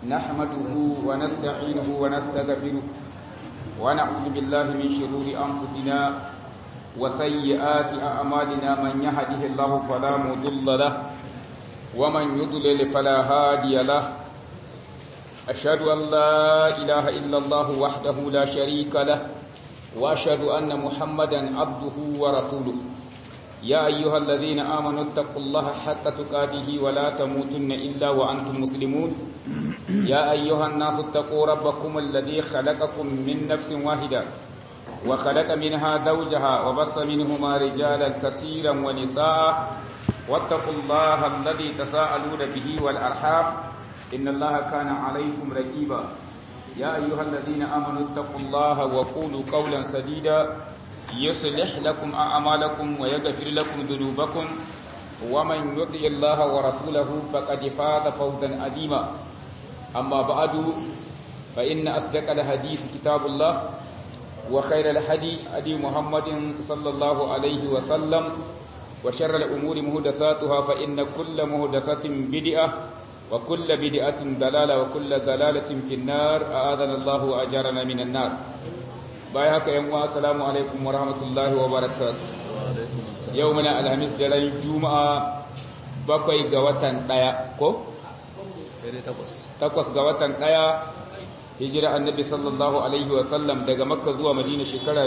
نحمده ونستعينه ونستغفره ونعوذ بالله من شرور أنفسنا وسيئات أعمالنا من يهده الله فلا مضل له ومن يضلل فلا هادي له أشهد أن لا إله إلا الله وحده لا شريك له وأشهد أن محمدا عبده ورسوله يا أيها الذين آمنوا اتقوا الله حق تقاته ولا تموتن إلا وأنتم مسلمون يا أيها الناس اتقوا ربكم الذي خلقكم من نفس واحدة وخلق منها زوجها وبص منهما رجالا كثيرا ونساء واتقوا الله الذي تساءلون به والأرحام إن الله كان عليكم رقيبا يا أيها الذين آمنوا اتقوا الله وقولوا قولا سديدا يصلح لكم أعمالكم ويغفر لكم ذنوبكم ومن يطع الله ورسوله فقد فاز فوزا عظيما أما بعد فإن أصدق الحديث كتاب الله وخير الحديث هدي محمد صلى الله عليه وسلم وشر الأمور مهدساتها فإن كل مهدسة بدعة وكل بدعة دلالة وكل دلالة في النار أعاذنا الله وأجارنا من النار باي haka yan uwa assalamu alaikum wa rahmatullahi wa barakatuh yau muna alhamis da ran juma'a bakwai ga watan daya ko takwas ga watan daya hijira annabi sallallahu alaihi wa sallam daga makka zuwa madina shekara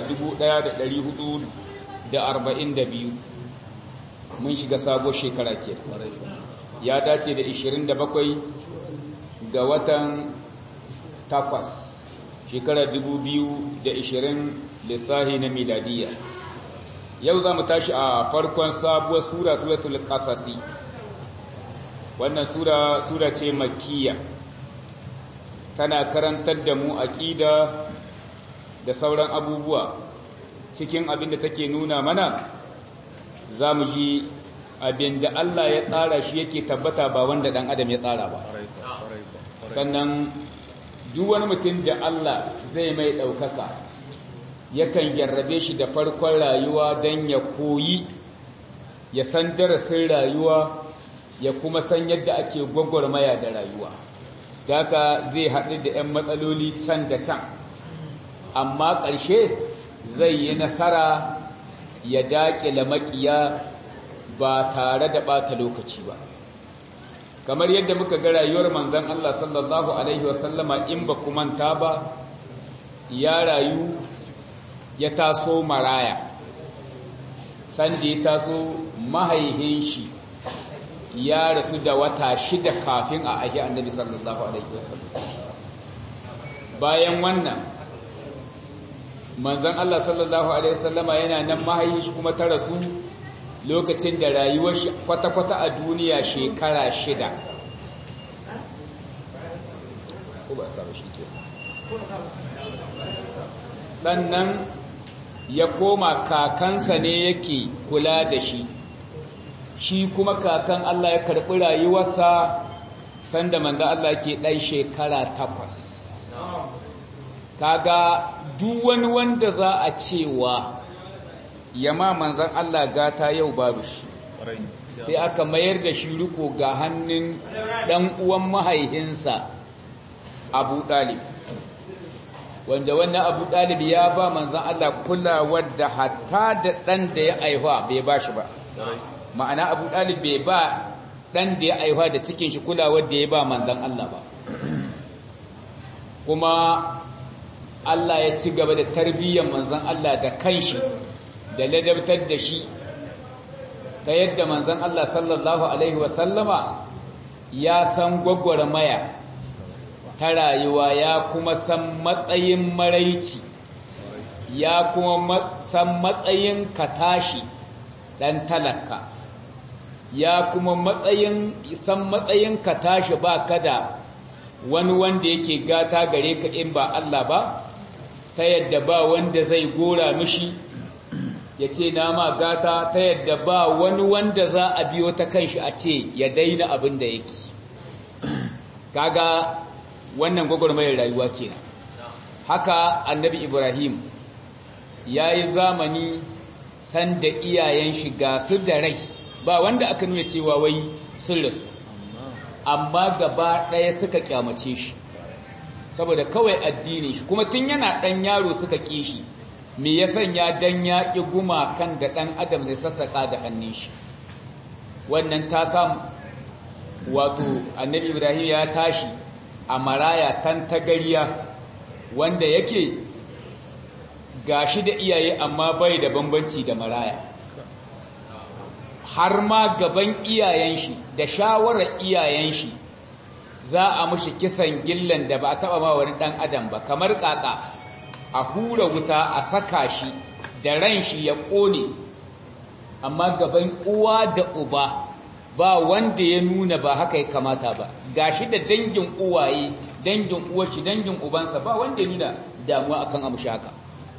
1442 mun shiga sabo shekara ke ya dace da 27 ga watan takwas shekarar 2020 lissahi na miladiya yau za mu tashi a farkon sabuwar sura suratul kasasi wannan sura sura ce makkiya tana karantar da mu aqida da sauran abubuwa cikin abin da take nuna mana za mu ji abin da Allah ya tsara shi yake tabbata ba wanda dan adam ya tsara ba sannan duk wani mutum da Allah zai mai ɗaukaka yakan jarrabe shi da farkon rayuwa don ya koyi ya san darasin rayuwa ya kuma san yadda ake gwagwarmaya da rayuwa daga zai haɗu da 'yan matsaloli can da can amma ƙarshe zai yi nasara ya daƙila maƙiya ba tare da ɓata lokaci ba kamar yadda muka ga rayuwar manzan Allah sallallahu Alaihi wasallama in ba manta ba ya rayu ya taso maraya sanda ya taso mahaihin shi ya rasu da wata shida kafin a ahi annabi sallallahu Alaihi wasallam bayan wannan manzan Allah sallallahu Alaihi wasallama yana nan mahaihin shi kuma ta rasu lokacin da rayuwar shi kwata-kwata a duniya shekara shida sannan ya koma kakansa ne yake kula da shi shi kuma kakan Allah ya karɓi rayuwarsa sanda manzo Allah ke ɗan shekara takwas kaga duk wani wanda za a cewa yama manzan Allah gata yau babu shi sai aka mayar da shi riko ga hannun ɗan uwan mahaihinsa abu ɗalib wanda wannan abu ɗalib ya ba manzan Allah kulawar da hatta da ɗan da ya aihuwa bai ba shi ba ma'ana abu ɗalib bai ba ɗan da ya aihuwa da cikin shi kulawar da ya ba manzan Allah ba kuma Allah ya ci gaba da tarbiyyar manzan Allah da kanshi da ladabtar da shi ta yadda manzan Allah sallallahu Alaihi wasallama ya san gwagwarmaya ta rayuwa ya kuma san matsayin maraici ya kuma san matsayin ka tashi ɗan talaka ya kuma matsayin san matsayin ka tashi ba kada wani wanda yake gata gare ka in ba Allah ba ta yadda ba wanda zai gora mishi ya ce na ma gata ta yadda ba wani wanda za a biyo ta kanshi a ce ya daina abin da yake kaga wannan gwagwarmayar rayuwa kenan haka annabi ibrahim ya yi zamani sanda iyayen shi ga su da rai ba wanda aka nuna cewa wai sun rasu amma gaba ɗaya suka kyamace shi saboda kawai addini shi kuma tun yana ɗan yaro suka ƙi shi me ya sanya dan ya ƙi gumakan da ɗan adam zai sassaƙa da hannun shi wannan ta samu wato annabi ibrahim ya tashi a maraya tan tagariya wanda yake gashi da iyaye amma bai da bambanci da maraya har ma gaban iyayen shi da shawarar iyayen shi za a mushi kisan gillan da ba a taba ma wani dan adam ba kamar kaka a hura wuta a saka shi da ran shi ya kone amma gaban uwa da uba ba wanda ya nuna ba haka ya kamata ba gashi da dangin uwaye dangin uwarshi dangin ubansa ba wanda ya nuna damuwa akan amshi haka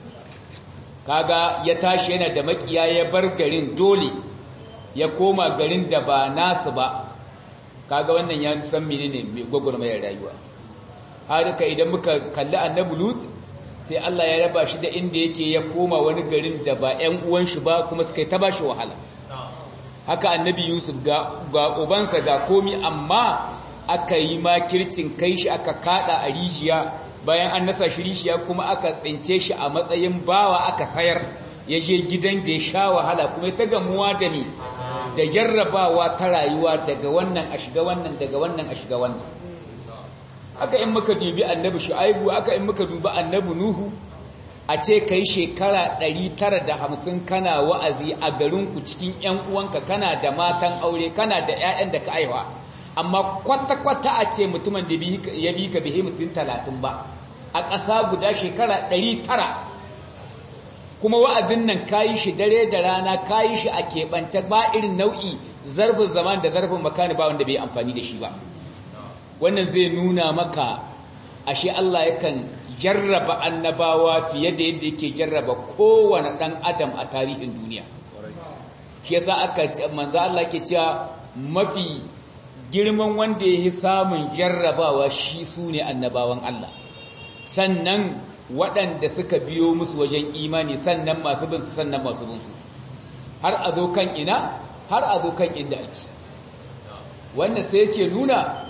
kaga ya tashi yana da makiya ya bar garin dole ya koma garin da ba nasu ba kaga wannan ya san menene mai gwagwarmayar rayuwa har ka idan muka kalli annabi lut sai Allah ya raba shi da inda yake ya koma wani garin da ba ƴan uwan shi ba kuma suka ta bashi wahala haka annabi yusuf ga ga ubansa ga komi amma aka yi makircin kai shi aka kada a rijiya bayan an nasa shi rijiya kuma aka tsince shi a matsayin bawa aka sayar ya je gidan da ya sha wahala kuma ta gamuwa da ni da jarrabawa ta rayuwa daga wannan a shiga wannan daga wannan a shiga wannan aka in muka dubi annabi shu'aibu aka in muka dubi annabi nuhu a ce kai shekara 950 kana wa'azi a garinku cikin ƴan uwanka kana da matan aure kana da ƴaƴan da ka aiwa amma kwata-kwata a ce mutumin da ya bi ka bihe mutum 30 ba a ƙasa guda shekara 900 kuma wa'azin nan kayi shi dare da rana kayi shi a keɓance ba irin nau'i zarfin zaman da zarfin makani ba wanda bai amfani da shi ba wannan zai nuna maka ashe Allah yakan jarraba annabawa fiye da yadda yake jarraba kowane ɗan adam a tarihin duniya shi yasa aka manzo Allah ke cewa mafi girman wanda yake samun jarrabawa shi sune annabawan Allah sannan waɗanda suka biyo musu wajen imani sannan masu bin su sannan masu bin su har a zo kan ina har a zo kan inda ake wanda sai yake nuna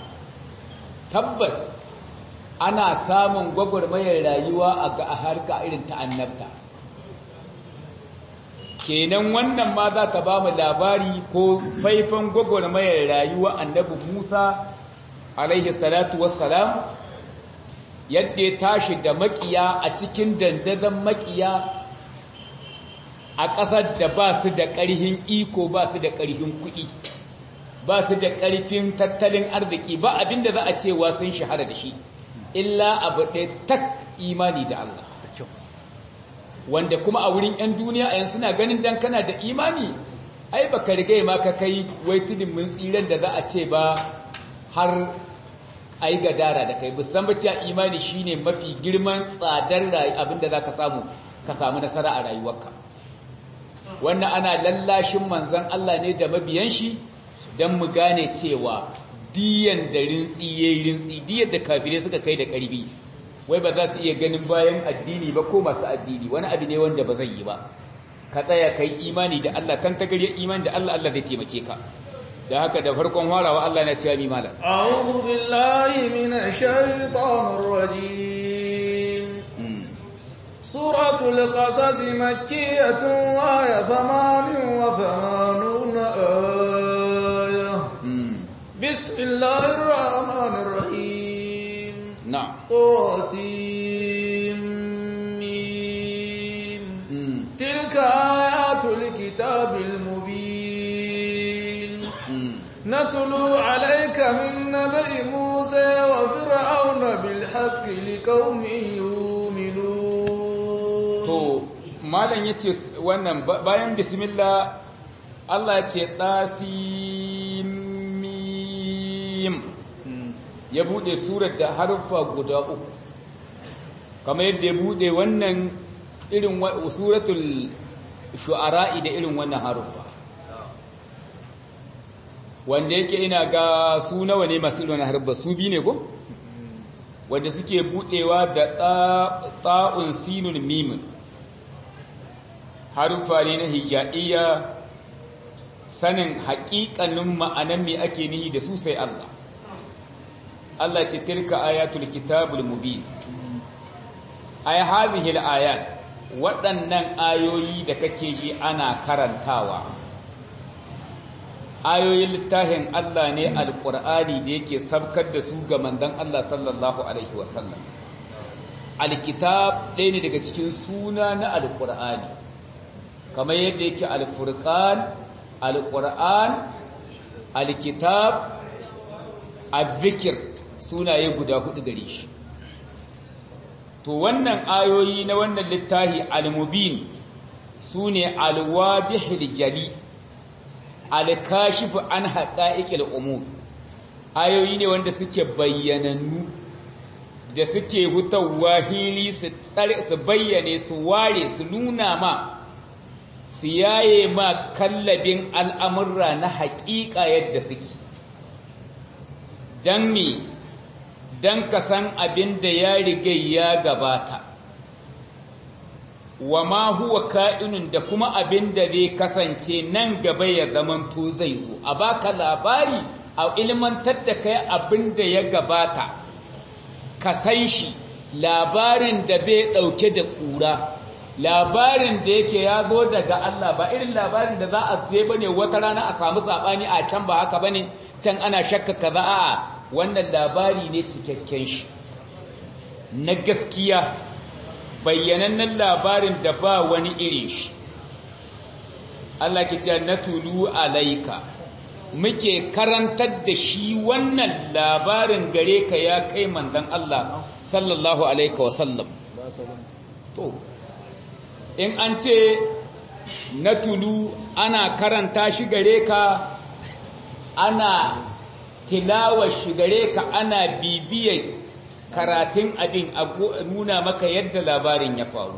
tabbas ana samun gwagwarmayar rayuwa a ga harka irin ta annabta kenan wannan ma za ta ba mu labari ko faifan gwagwarmayar rayuwa annabi musa alaihi salatu wassalam yadda ya tashi da makiya a cikin dandazon makiya a ƙasar da ba su da ƙarhin iko ba su da ƙarhin kuɗi ba su da ƙarfin tattalin arziki ba abinda za a cewa sun shahara da shi illa abu ɗaya tak imani da Allah wanda kuma a wurin 'yan duniya a yanzu suna ganin dan kana da imani ai baka riga ma ka kai wai tudun mun tsiran da za a ce ba har a yi gadara da kai musan ba cewa imani shine mafi girman tsadar abinda za ka samu ka samu nasara a rayuwarka wannan ana lallashin manzan Allah ne da mabiyan shi don mu gane cewa diyan da rintsi ya yi rintsi diyan da kafirai suka kai da ƙarfi wai ba za su iya ganin bayan addini ba ko masu addini wani abu ne wanda ba zai yi ba ka tsaya ka yi imani da Allah kan tagariyar imani da Allah Allah zai taimake ka da haka da farkon warawa Allah na cewa mi malam a'udhu billahi minash shaitanir rajim suratul qasas makkiyatun wa ya thamanin wa thamanuna aya bismillahir rahmanir rahim na'am qasim mim tilka ayatul kitabil mubin نتلو عليك من نبأ موسى وفرعون بالحق لقوم يؤمنون to malam yace wannan bayan bismillah Allah ya ce tasimim ya bude surar da harfa guda uku kamar yadda ya bude wannan irin suratul shu'ara da irin wannan harfa wanda yake ina ga su nawa ne masu irin harba su bi ne ko wanda suke budewa da ta'un sinun mimin harufa ne na hijaiya sanin haƙiƙanin ma'anan me ake nihi da su sai Allah Allah ce tilka ayatul kitabul mubin ay hadhihi ayat waɗannan ayoyi da kake ji ana karantawa ayoyin littafin Allah ne alqur'ani da yake sabkar da su ga manzon Allah sallallahu alaihi wasallam alkitab ɗaya ne daga cikin suna na alqur'ani kamar yadda yake alfurqan alqur'an alkitab azzikir sunaye guda hudu gare shi to wannan ayoyi na wannan littafi al-mubin sune al-wadihil jali al-kashif an haqa'iqil umur ayoyi ne wanda suke bayyanannu da suke hutawa hili su su bayyane su ware su nuna ma su yaye ma kallabin al'amurra na haƙiƙa yadda suke don me don ka san abin da ya riga ya gabata wa ma huwa ka'inun da kuma abin da zai kasance nan gaba ya zamanto zai zo a baka labari a ilmantar da kai abin da ya gabata ka san shi labarin da bai ɗauke da ƙura labarin da yake ya zo daga Allah ba irin labarin da za a je bane wata rana a samu sabani a can ba haka bane can ana shakka kaza a wannan labari ne cikakken shi na gaskiya bayyanannen labarin da ba wani irin shi Allah ke cewa na tulu alaika muke karantar da shi wannan labarin gare ka ya kai manzon Allah sallallahu alaihi wasallam to in an ce na tulu ana karanta shi gare ka ana tilawar shi gare ka ana bibiyar karatun abin a nuna maka yadda labarin ya faru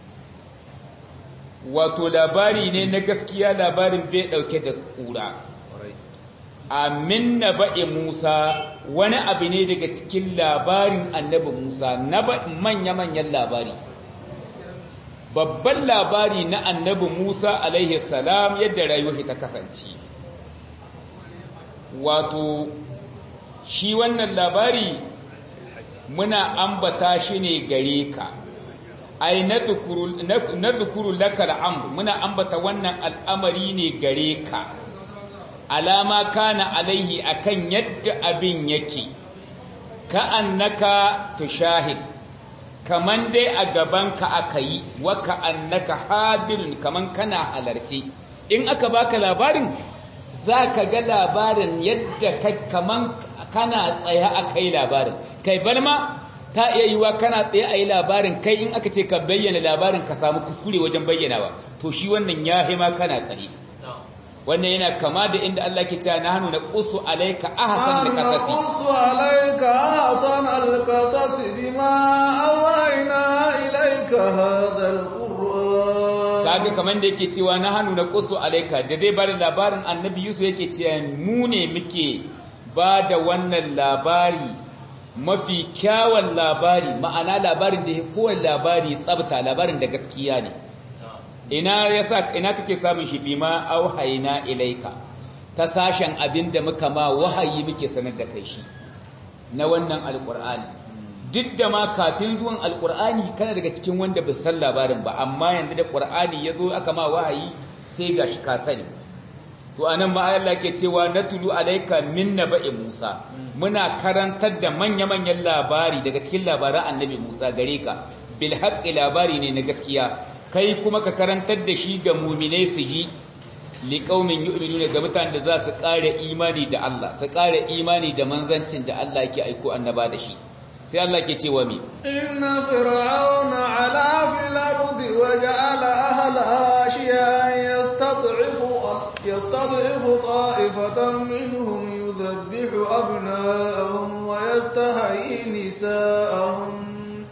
wato labari ne na gaskiya labarin bai dauke da kura amin na ba'i musa wani abu ne daga cikin labarin annabi musa na manya-manyan labari babban labari na annabi Musa alaihi salam yadda rayuwar ta kasance wato shi wannan labari muna ambata shi ne gare ka ai na dhukuru laka al'amr muna ambata wannan al'amari ne gare ka alama kana alaihi akan yadda abin yake ka annaka tushahid kaman dai a gabanka aka yi waka annaka hadirun kaman kana halarci in aka baka labarin za ka ga labarin yadda kaman kana tsaye aka yi labarin kai balma ta iya yiwa kana tsaye a yi labarin kai in aka ce ka bayyana labarin ka samu kuskure wajen bayyanawa to shi wannan ya hima kana tsaye wannan yana kama da inda Allah ke cewa na hannu na ƙusu alaika ahsan al-qasasi ƙusu alaika ahsan al-qasasi bima awhayna ilaika hadha al-qur'an kaga kaman da yake cewa na hannu na ƙusu alaika da zai bada labarin annabi Yusuf yake cewa mu ne muke ba da wannan labari mafi kyawun labari ma'ana labarin da ya kowane labari tsabta labarin da gaskiya ne ina yasa ina kake samun shi bima auhayna ilaika ta sashen abinda muka ma wahayi muke sanar da kai shi na wannan alqur'ani duk da ma kafin zuwan alqur'ani kana daga cikin wanda ba san labarin ba amma yanzu da qur'ani yazo aka ma wahayi sai gashi ka sani to anan ma Allah ke cewa natulu alayka min naba'i Musa muna karantar da manya-manyan labari daga cikin labaran annabi Musa gare ka bil haqqi labari ne na gaskiya kai kuma ka karantar da shi ga muminai su ji liƙaumin yu'minuna ga mutanen da za su ƙara imani da Allah su ƙara imani da manzancin da Allah yake aiko annaba da shi sai Allah ke cewa mi inna fir'auna ala fil ardi wa ja'ala ahlaha shiyan yastad'ifu yastad'ifu ta'ifatan minhum yudhabbihu abna'ahum wa yastahyi nisa'ahum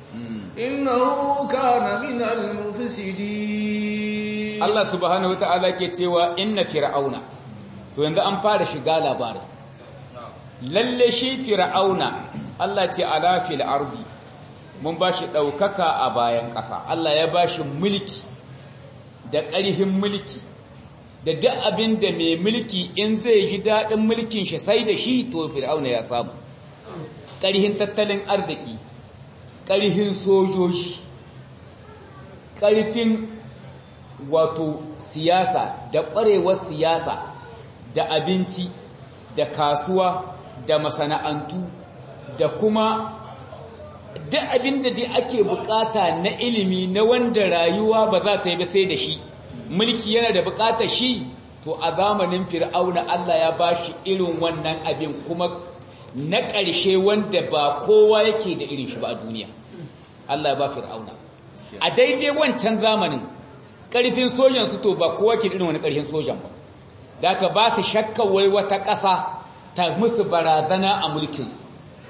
innahu kana minal mufsidin Allah subhanahu wata'ala ke cewa inna fir'auna to yanzu an fara shiga labarin lalle shi fir'auna Allah ce ala fil ardi mun bashi daukaka a bayan ƙasa Allah ya bashi mulki da ƙarfin mulki da duk abin da mai mulki in zai ji daɗin mulkin shi sai da shi to fir'auna ya samu ƙarhin tattalin arziki ƙarhin sojoji ƙarfin wato siyasa da ƙwarewar siyasa da abinci da kasuwa da masana'antu da kuma duk abin da dai ake bukata na ilimi na wanda rayuwa ba za ta yi ba sai da shi mulki yana da bukatar shi to a zamanin fir'auna Allah ya ba shi irin wannan abin kuma na ƙarshe wanda ba kowa yake da irin shi ba a duniya Allah ya ba fir'auna a daidai wancan zamanin ƙarfin sojan su to ba kowa ke da irin wani ƙarfin sojan ba da aka ba su shakka wai wata ƙasa ta musu barazana a mulkinsu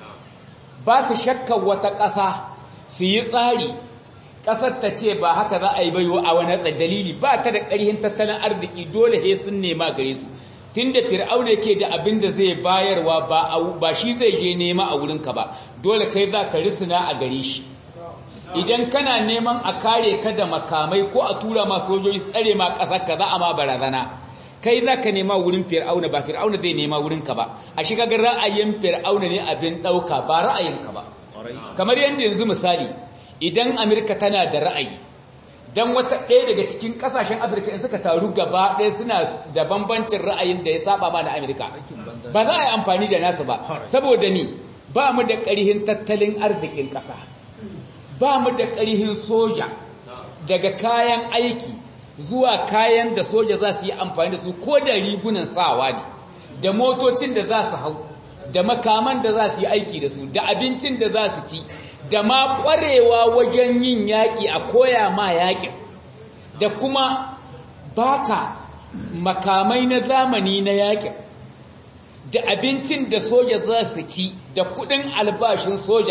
ba su shakka wata ƙasa su yi tsari ƙasar ta ce ba haka za a yi bayo a wani dalili ba ta da ƙarhin tattalin arziki dole he sun nema gare su tun da fir'auna ke da abin da zai bayarwa ba shi zai je nema a wurinka ba dole kai za ka risina a gare shi idan kana neman a kare ka da makamai ko a tura ma sojoji tsare ma ƙasar ka za a ma barazana kai za ka nema wurin fir'auna ba fir'auna zai nema wurinka ba a shi kaga ra'ayin fir'auna ne abin ɗauka ba ra'ayinka ba kamar yadda yanzu misali idan Amerika tana da ra'ayi dan wata ɗaya daga cikin ƙasashen Afirka in suka taru gaba ɗaya suna da bambancin ra'ayin da ya saba ma da Amerika ba za a yi amfani da nasu ba saboda ni ba mu da ƙarihin tattalin arzikin ƙasa ba mu da ƙarihin soja daga kayan aiki zuwa kayan da soja za su yi amfani da su ko da rigunan sawa ne da motocin da za su hau da makaman da za su yi aiki da su da abincin da za su ci da ma ƙwarewa wajen yin yaƙi a koya ma yaƙin da kuma baka makamai na zamani na yaƙin da abincin da soja za su ci da kuɗin albashin soja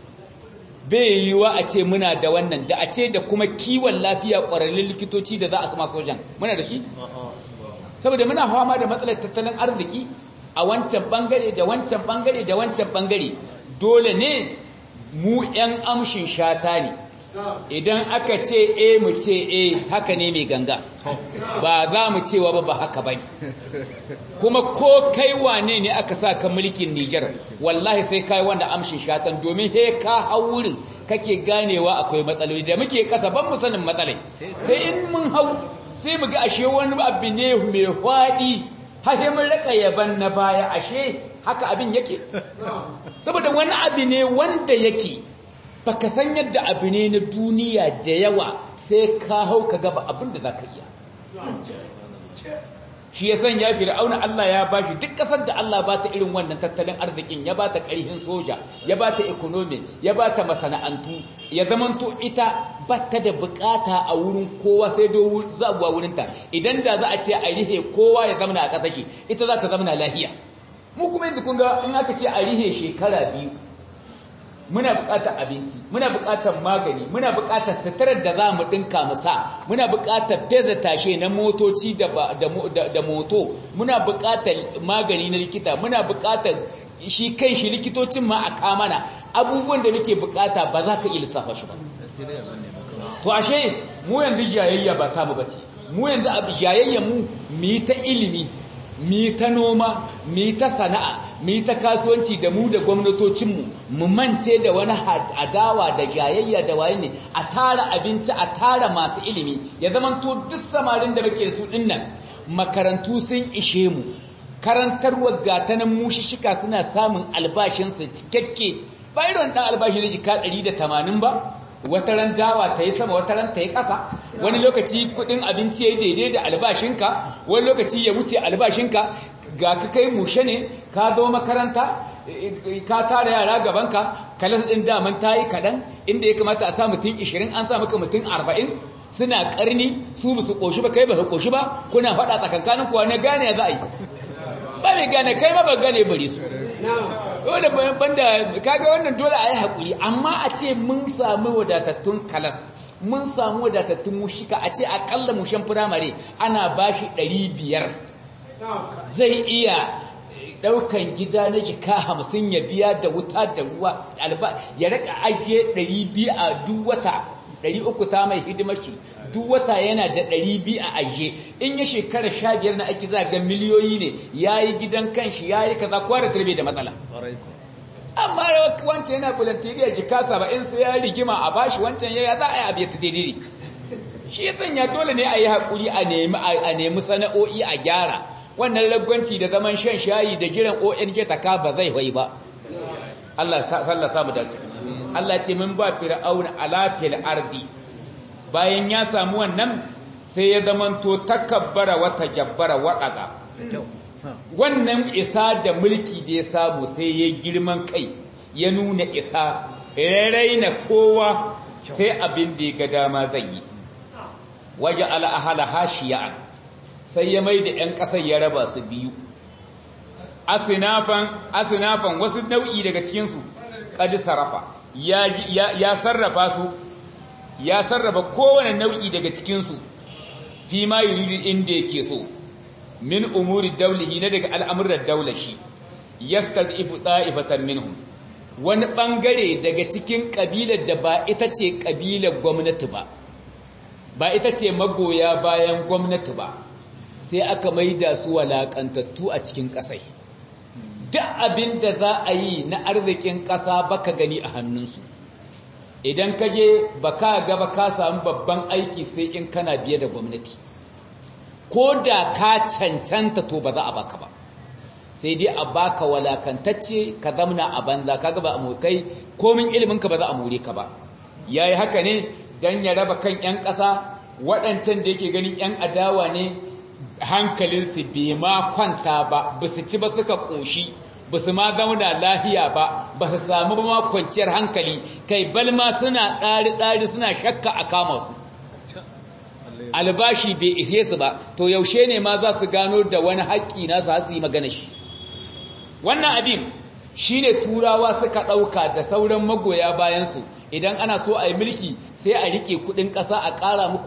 bai yiwuwa a ce muna da wannan da a ce da kuma kiwon lafiya ƙwararrun likitoci da za a sama sojan muna da shi saboda muna fama da matsalar tattalin arziki a wancan bangare da wancan bangare da wancan bangare dole ne mu 'yan amshin shata ne idan aka ce e mu ce e haka ne mai ganga ba za mu cewa ba ba haka ba kuma ko kai wane ne aka sa ka mulkin Nijar wallahi sai kai wanda amshin shatan domin he ka hau wurin kake ganewa akwai matsaloli da muke kasa ban mu sanin matsalai sai in mun hau sai mu ga ashe wani abu ne mai hwaɗi hahe mun raka yaban na baya ashe haka abin yake saboda wani abu ne wanda yake baka san yadda abu ne na duniya da yawa sai ka hau ka gaba abin da za ka iya shi ya sanya fir'auna Allah ya bashi duk kasar da Allah ba ta irin wannan tattalin arzikin ya ba ta ƙarhin soja ya ba ta economy ya ba ta masana'antu ya zamanto ita ba ta da bukata a wurin kowa sai do zaguwa wurinta idan da za a ce a rihe kowa ya zamana a ƙasashe ita za ta zamana lahiya mu kuma yanzu kun ga in aka ce a rihe shekara biyu muna buƙatar abinci muna buƙatar magani muna buƙatar sitarar da za mu ɗinka mu sa muna buƙatar feza tashe na motoci da, da, moto muna buƙatar magani na likita muna buƙatar shi kan shi likitocin ma a kamana abubuwan da muke buƙata ba za ka iya lissafa shi ba to ashe mu yanzu jayayya ba ta mu bace mu yanzu abu jayayya mu mu yi ta ilimi mu yi ta noma mu yi ta sana'a mu yi ta kasuwanci da mu da gwamnatocinmu mu mance da wani adawa da jayayya da waye ne a tara abinci a tara masu ilimi ya zamanto duk samarin da muke da su dinnan makarantu sun ishe mu karantarwar gatanan mushishika suna samun albashinsu cikakke ba irin dan albashi na jika 180 ba wata ran dawa ta yi sama wata ran ta yi ƙasa wani lokaci kudin abinci ya yi daidai da albashinka wani lokaci ya wuce albashinka ga ka kai mushe ne ka zo makaranta ka tara yara gabanka kalas ɗin daman ta yi kaɗan inda ya kamata a sa mutum 20 an sa maka mutum 40 suna ƙarni su ba su ƙoshi ba kai ba su ƙoshi ba kuna faɗa tsakankanin kuwa na gane za a yi ba mai gane kai ma ba gane bari su wanda banda kaga wannan dole a yi haƙuri amma a ce mun samu wadatattun kalas mun samu wadatattun mushika a ce akalla mushen firamare ana bashi ɗari biyar zai iya ɗaukan gida na jika hamsin ya biya da wuta da ruwa ya raka ajiye ɗari biyu a duk wata ɗari uku ta mai hidimar shi duk wata yana da ɗari biyu a ajiye in ya shekara sha biyar na aiki za ga miliyoyi ne ya yi gidan kanshi ya yi kaza kowa da tarbe da matsala amma wancan yana bulantiriya jika saba'in sai ya rigima a bashi wancan ya za a yi abu ta daidai shi ya sanya dole ne a yi haƙuri a nemi sana'o'i a gyara wannan ragwanci da zaman shan shayi da jiran ong ta ka ba zai wai ba Allah ta sallasa mu dace Allah ce mun ba fir'auna alafil ardi bayan ya samu wannan sai ya zamanto takabbara wata jabbara waɗaga wannan isa da mulki da ya samu sai ya girman kai ya nuna isa raina kowa sai abin da ya ga dama zai yi waje al'ahala hashiya sai ya mai da ‘yan ƙasar ya raba su biyu asinafan asinafan wasu nau'i daga cikinsu ƙadi sarrafa ya sarrafa su ya sarrafa kowane nau'i daga cikinsu fi ma yuridu inda yake so min umuri daulihi na daga al'amuran daular shi yastad'ifu ta'ifatan minhum wani bangare daga cikin kabilar da ba ita ce kabilar gwamnati ba ba ita ce magoya bayan gwamnati ba sai aka maida su walakantattu a cikin kasai duk abin da za a yi na arzikin ƙasa baka gani a hannunsu idan ka je ba ka gaba ka samu babban aiki sai in kana biye da gwamnati ko da ka cancanta to ba za a baka ba sai dai a baka walakantacce ka zamna a banza kaga ba a kai komin ilimin ka ba za a more ka ba yayi haka ne dan ya raba kan yan ƙasa waɗancan da yake ganin yan adawa ne hankalinsu bai ma kwanta ba ba su ci ba suka ƙoshi ba su ma zauna lahiya ba ba su samu ba ma kwanciyar hankali kai balma suna ɗari-ɗari suna shakka a kama su albashi bai ishe su ba to yaushe ne ma za su gano da wani haƙƙi na su yi magana shi wannan abin shi ne turawa suka ɗauka da sauran magoya bayansu idan ana so a yi mulki sai a riƙe kuɗin ƙasa a ƙara muku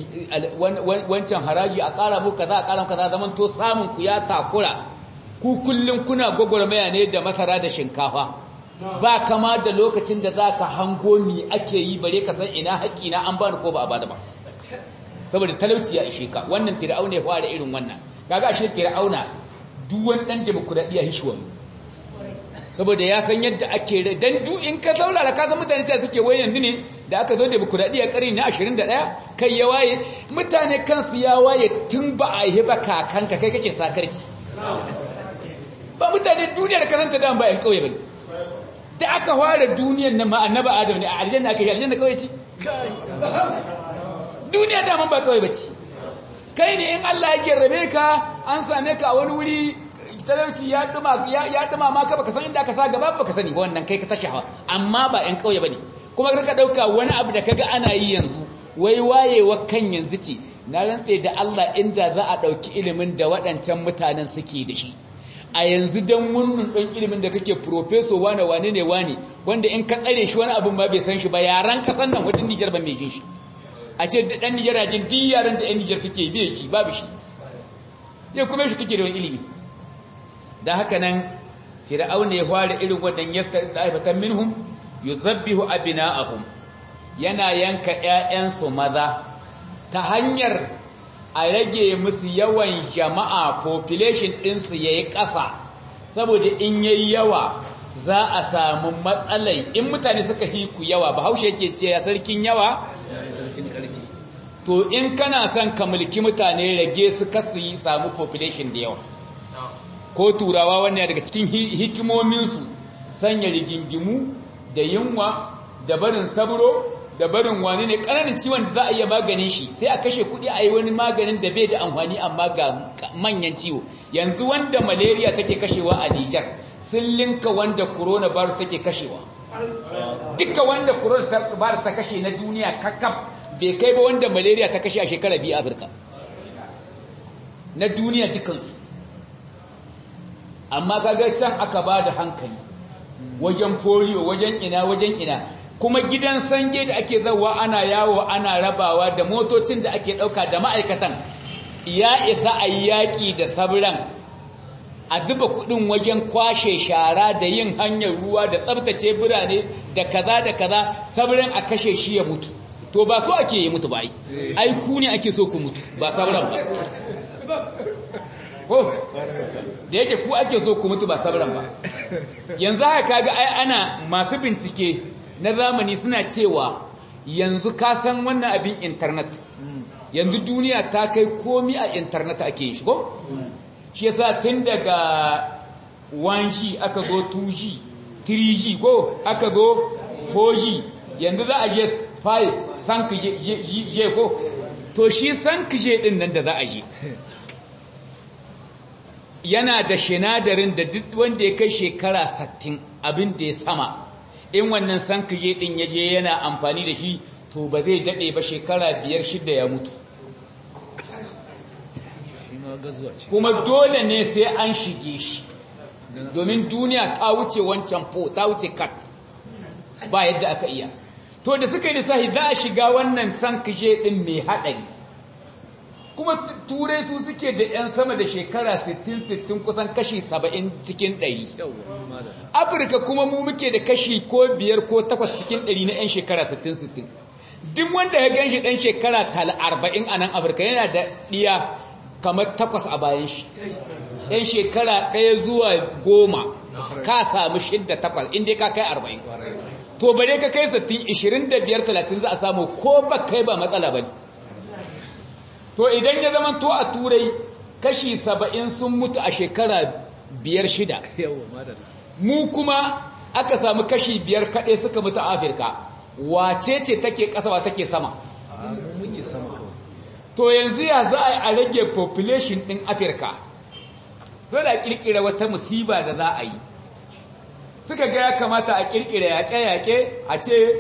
wancan haraji a ƙara muku kaza a ƙara muku kaza zaman to samun ku ya takura ku kullum kuna gwagwarmaya ne da masara da shinkafa ba kama da lokacin da za ka hango mi ake yi bare ka san ina haƙƙi na an bani ko ba a bada ba saboda talauci ya ishe ka wannan fir'auna ya fara irin wannan kaga ashe fir'auna duk wani dan demokradiya hishuwa saboda ya san yadda ake dan duk in ka saurara ka san mutane cewa suke wai yanzu ne da aka zo demokradiya karni na 21 kai ya waye mutane kansu ya waye tun ba a yi ba kakanka kai kake sakarci ba mutane duniyar kasanta da ba yan kauye bane da aka fara duniyar nan ma annaba adam ne a aljanna aka yi aljanna kauye ce duniya daman ba kawai bace kai ne in Allah ya jarrabe ka an same ka a wani wuri talauci ya duma ya duma ma ka baka san inda ka sa gaba baka sani ba wannan kai ka tashi hawa amma ba ɗan kauye bane kuma ka dauka wani abu da kaga ana yi yanzu wai wayewa kan yanzu ce na rantse da Allah inda za a dauki ilimin da waɗancan mutanen suke da shi a yanzu dan wannan dan ilimin da kake professor wane wane ne wane wanda in ka tsare shi wani abun ba bai san shi ba yaran kasan nan wadin Nijar ba mai jin shi a ce da ɗan Nijar jin duk yaran da ɗan Nijar kake biye shi babu shi ya kuma shi kake da wani ilimi da haka nan fir'auna ya fara irin wannan yasta daifatan minhum yuzabbihu abina'ahum yana yanka ƴaƴansu maza ta hanyar a rage musu yawan jama'a population ɗinsu yayi ƙasa saboda in yayi yawa za a samu matsalai in mutane suka hiku yawa bahaushe yake ce ya sarkin yawa to in kana son ka mulki mutane rage su kasu yi samu population da yawa ko turawa wannan daga cikin hikimominsu sanya rigingimu da yunwa da barin sabro da barin wani ne ƙananan ciwon da za a iya maganin shi sai a kashe kuɗi a yi wani maganin da bai da amfani amma ga manyan ciwo yanzu wanda malaria take kashewa a Nijar sun linka wanda coronavirus take kashewa duka wanda coronavirus ta kashe na duniya kakaf bai kai ba wanda malaria ta kashe a shekara biyu a Afirka na duniya dukansu amma kaga can aka ba da hankali wajen polio wajen ina wajen ina kuma gidan sange da ake zawa ana yawo ana rabawa da motocin da ake ɗauka da ma'aikatan ya isa a yi yaƙi da sabran a zuba kuɗin wajen kwashe shara da yin hanyar ruwa da tsabtace birane da kaza da kaza sabran a kashe shi ya mutu to ba so ake yi mutu ba ai ai ku ne ake so ku mutu ba sabran ba ko da yake ku ake so ku mutu ba sabran ba yanzu haka kaga ai ana masu bincike na zamani suna cewa yanzu ka san wannan abin internet yanzu duniya ta kai komi a internet ake yin shi ko shi yasa tun daga 1G aka zo 2G 3G ko aka zo 4G yanzu za a je 5 sank je ko to shi sank je din nan da za a je yana da shinadarin da duk wanda ya kai shekara 60 abin da ya sama in wannan sank je din ya je yana amfani da shi to ba zai daɗe ba shekara biyar shida ya mutu kuma dole ne sai an shige shi domin duniya ta wuce wancan po ta wuce kat ba yadda aka iya to da suka yi lissahi za a shiga wannan sankije din mai haɗari kuma turai su suke da 'yan sama da shekara 60-60 kusan kashi 70 cikin 100 afirka kuma mu muke da kashi ko biyar ko takwas cikin 100 na 'yan shekara 60-60 duk wanda ya gan shi ɗan shekara 40 a nan afirka yana da ɗiya kamar takwas a bayan shi yan shekara ɗaya zuwa goma ka sami shidda takwas inda ka kai arba'in to bare ka kai sattin ishirin da biyar talatin za a samu ko ba kai ba matsala ba to idan ya zama to a turai kashi saba'in sun mutu a shekara biyar shida mu kuma aka samu kashi biyar kaɗai suka mutu a afirka wace ce take ƙasa ba take sama muke sama kawai to yanzu ya za a rage population ɗin afirka dole a ƙirƙira wata musiba da za a yi suka ga ya kamata a ƙirƙira yaƙe-yaƙe a ce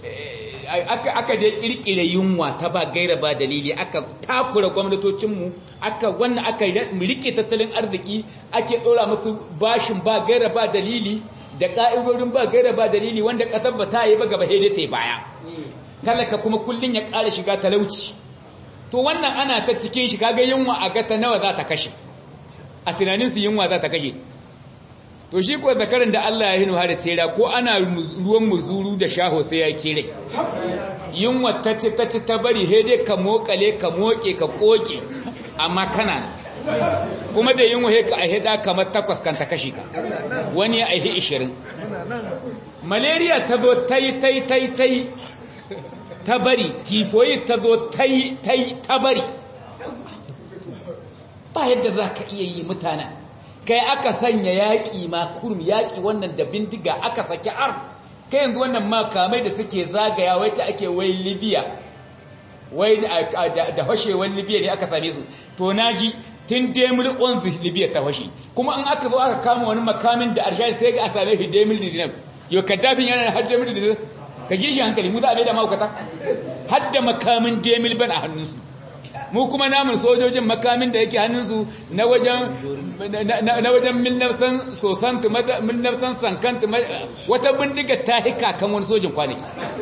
aka dai ƙirƙira yunwa ta ba gaira ba dalili aka takura gwamnatocinmu aka wannan aka riƙe tattalin arziki ake ɗora musu bashin ba gaira ba dalili da ƙa'idodin ba gaira ba dalili wanda ƙasar ba ta yi ba gaba haidai ta yi baya talaka kuma kullum ya ƙara shiga talauci to wannan ana ta cikin shi kaga yunwa a gata nawa za ta kashe a tunanin su yunwa za ta kashe to shi ko zakarin da Allah ya hinu har tsira ko ana ruwan muzuru da shaho sai ya tsire yunwa ta ci ta ci ta bari he dai ka mokale ka moke ka koke amma kana kuma da yunwa he ka ahida kamar takwas kan ta kashe ka wani ya aihi 20 malaria ta zo tai tai tai tai ta bari tifoyi ta zo ta yi ta bari ba yadda za ka iya yi mutanen kai aka sanya yaƙi ma kurum yaƙi wannan da bindiga aka saki ar kai yanzu wannan makamai da suke zagaya wacce ake wai libya wai da hashewar libya ne aka same su to na ji tun demil onzi libya ta hashe kuma in aka zo aka kama wani makamin da arshayi sai ga a same shi demil dinar yau kaddafin yana har demil dinar ka ji shi hankali mu za a bai da maukata har da makamin demil ban a hannunsu mu kuma namun sojojin makamin da yake hannunsu na wajen na wajen minnafsan sosantu minnafsan sankantu wata bindiga ta hika kan wani sojin kwanaki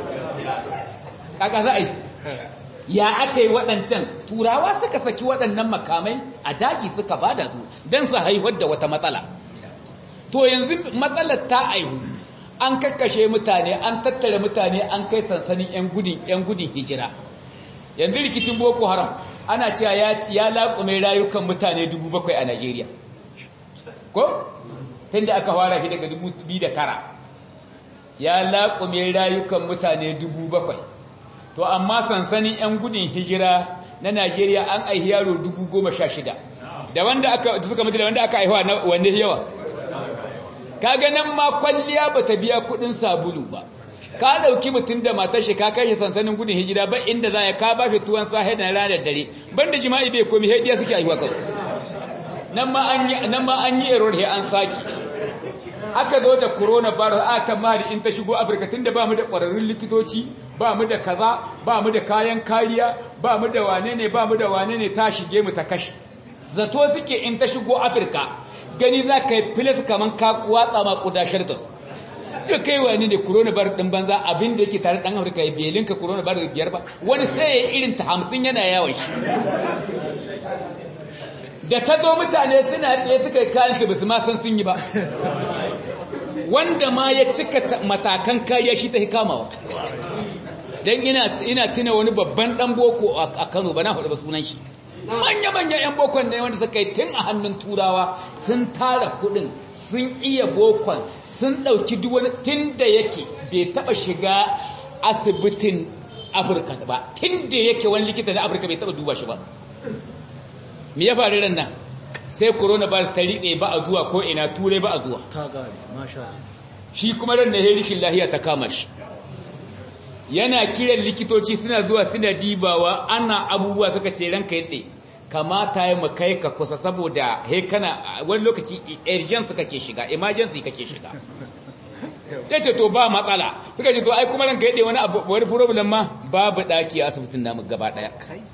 a ƙasa ai ya aka yi waɗancan turawa suka saki waɗannan makamai a daji suka bada su don su haihuwar da wata matsala to yanzu matsalar ta aihu an kakkashe mutane an tattara mutane an kai sansanin 'yan gudun 'yan gudun hijira yanzu rikicin boko haram ana cewa ya ci ya laƙume rayukan mutane 7,000 a Najeriya ko tun da aka fara shi daga 2009 ya laƙume rayukan mutane 7,000 to amma sansanin 'yan gudun hijira na Najeriya an aihi yaro 16,000 da wanda aka suka mutu da wanda aka aihuwa wanne yawa kaga nan ma kwalliya bata biya kudin sabulu ba ka dauki mutum da matar shi ka kai shi sansanin gudun hijira ba inda za ya ka ba shi tuwon sahe da ranar dare banda jima'i bai komi hediya suke aiwa kawai nan ma an yi nan ma an yi error he an saki aka zo da corona virus a ta mari in ta shigo Afirka tunda ba mu da ƙwararrun likitoci ba mu da kaza ba mu da kayan kariya ba mu da wane ne ba mu da wane ne ta shige mu ta kashe zato suke in ta shigo Afirka gani za ka yi filis kaman ka watsa ma kuda shartos yau kai wani ne coronavirus din banza abin da yake tare dan Afirka ya belin ka coronavirus biyar ba wani sai ya irin ta hamsin yana yawon shi da ta zo mutane suna tsaye suka yi kayan su basu ma san sun yi ba wanda ma ya cika matakan kariya shi ta kamawa don ina ina tuna wani babban dan boko a Kano ba na faɗi ba sunan shi manya-manya 'yan bokon ne wanda suka yi tun a hannun turawa sun tara kudin sun iya bokon sun ɗauki duwani tun da yake bai taɓa shiga asibitin afirka ba tun da yake wani likita na afirka bai taɓa duba shi ba me ya faru ran nan sai coronavirus ta riɗe ba a zuwa ko ina turai ba a zuwa ta gari masha shi kuma ran na herishin lahiya ta kama shi yana kiran likitoci suna zuwa suna dibawa ana abubuwa suka ce ranka yadda kamata ya mu kai ka kusa saboda he kana wani lokaci urgence kake shiga emergency kake shiga ya ce to ba matsala suka ce to ai kuma ranka yadda wani abu wani problem ma babu daki a asibitin namu gaba daya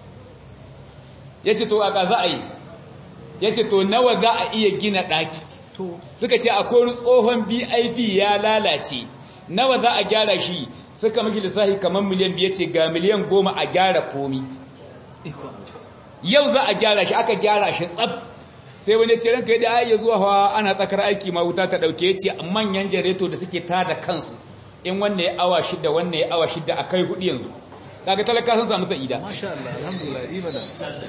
ya ce to a ga za a yi ya ce to nawa za a iya gina daki suka ce akwai wani tsohon bip ya lalace nawa za a gyara shi suka mashi lissafi kamar miliyan biya ce ga miliyan goma a gyara komi yau za a gyara shi aka gyara shi tsab sai wani ce ranka yadda ya zuwa hawa ana tsakar aiki ma wuta ta dauke ya ce manyan jareto da suke tada kansu in wannan ya awa shida wannan ya awa shida a kai hudu yanzu daga talaka sun samu sa'ida masha Allah alhamdulillah imana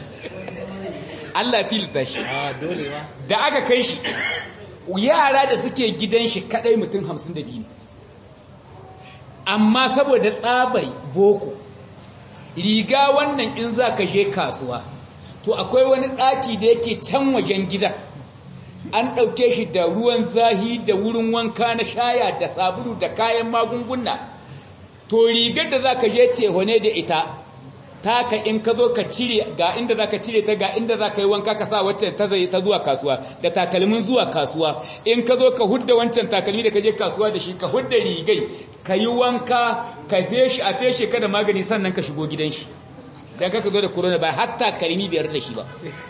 Allah tilta shi a dole ba da aka kai shi yara da suke gidan shi kadai mutum 52 ne amma saboda tsabai boko riga wannan in za ka je kasuwa to akwai wani ɗaki da yake can wajen gida an ɗauke shi da ruwan zahi da wurin wanka na shaya da sabulu da kayan magunguna to rigar da za ka je cehone da ita taka in ka zo ka cire ga inda za ka cire ta ga inda za ka yi wanka ka sa waccan ta zai ta zuwa kasuwa da takalmin zuwa kasuwa in ka zo ka hudda wancan takalmi da ka je kasuwa da shi ka hudda rigai ka yi wanka ka feshi a feshe ka da magani sannan ka shigo gidan shi dan ka zo da corona ba hatta kalmi biyar da shi ba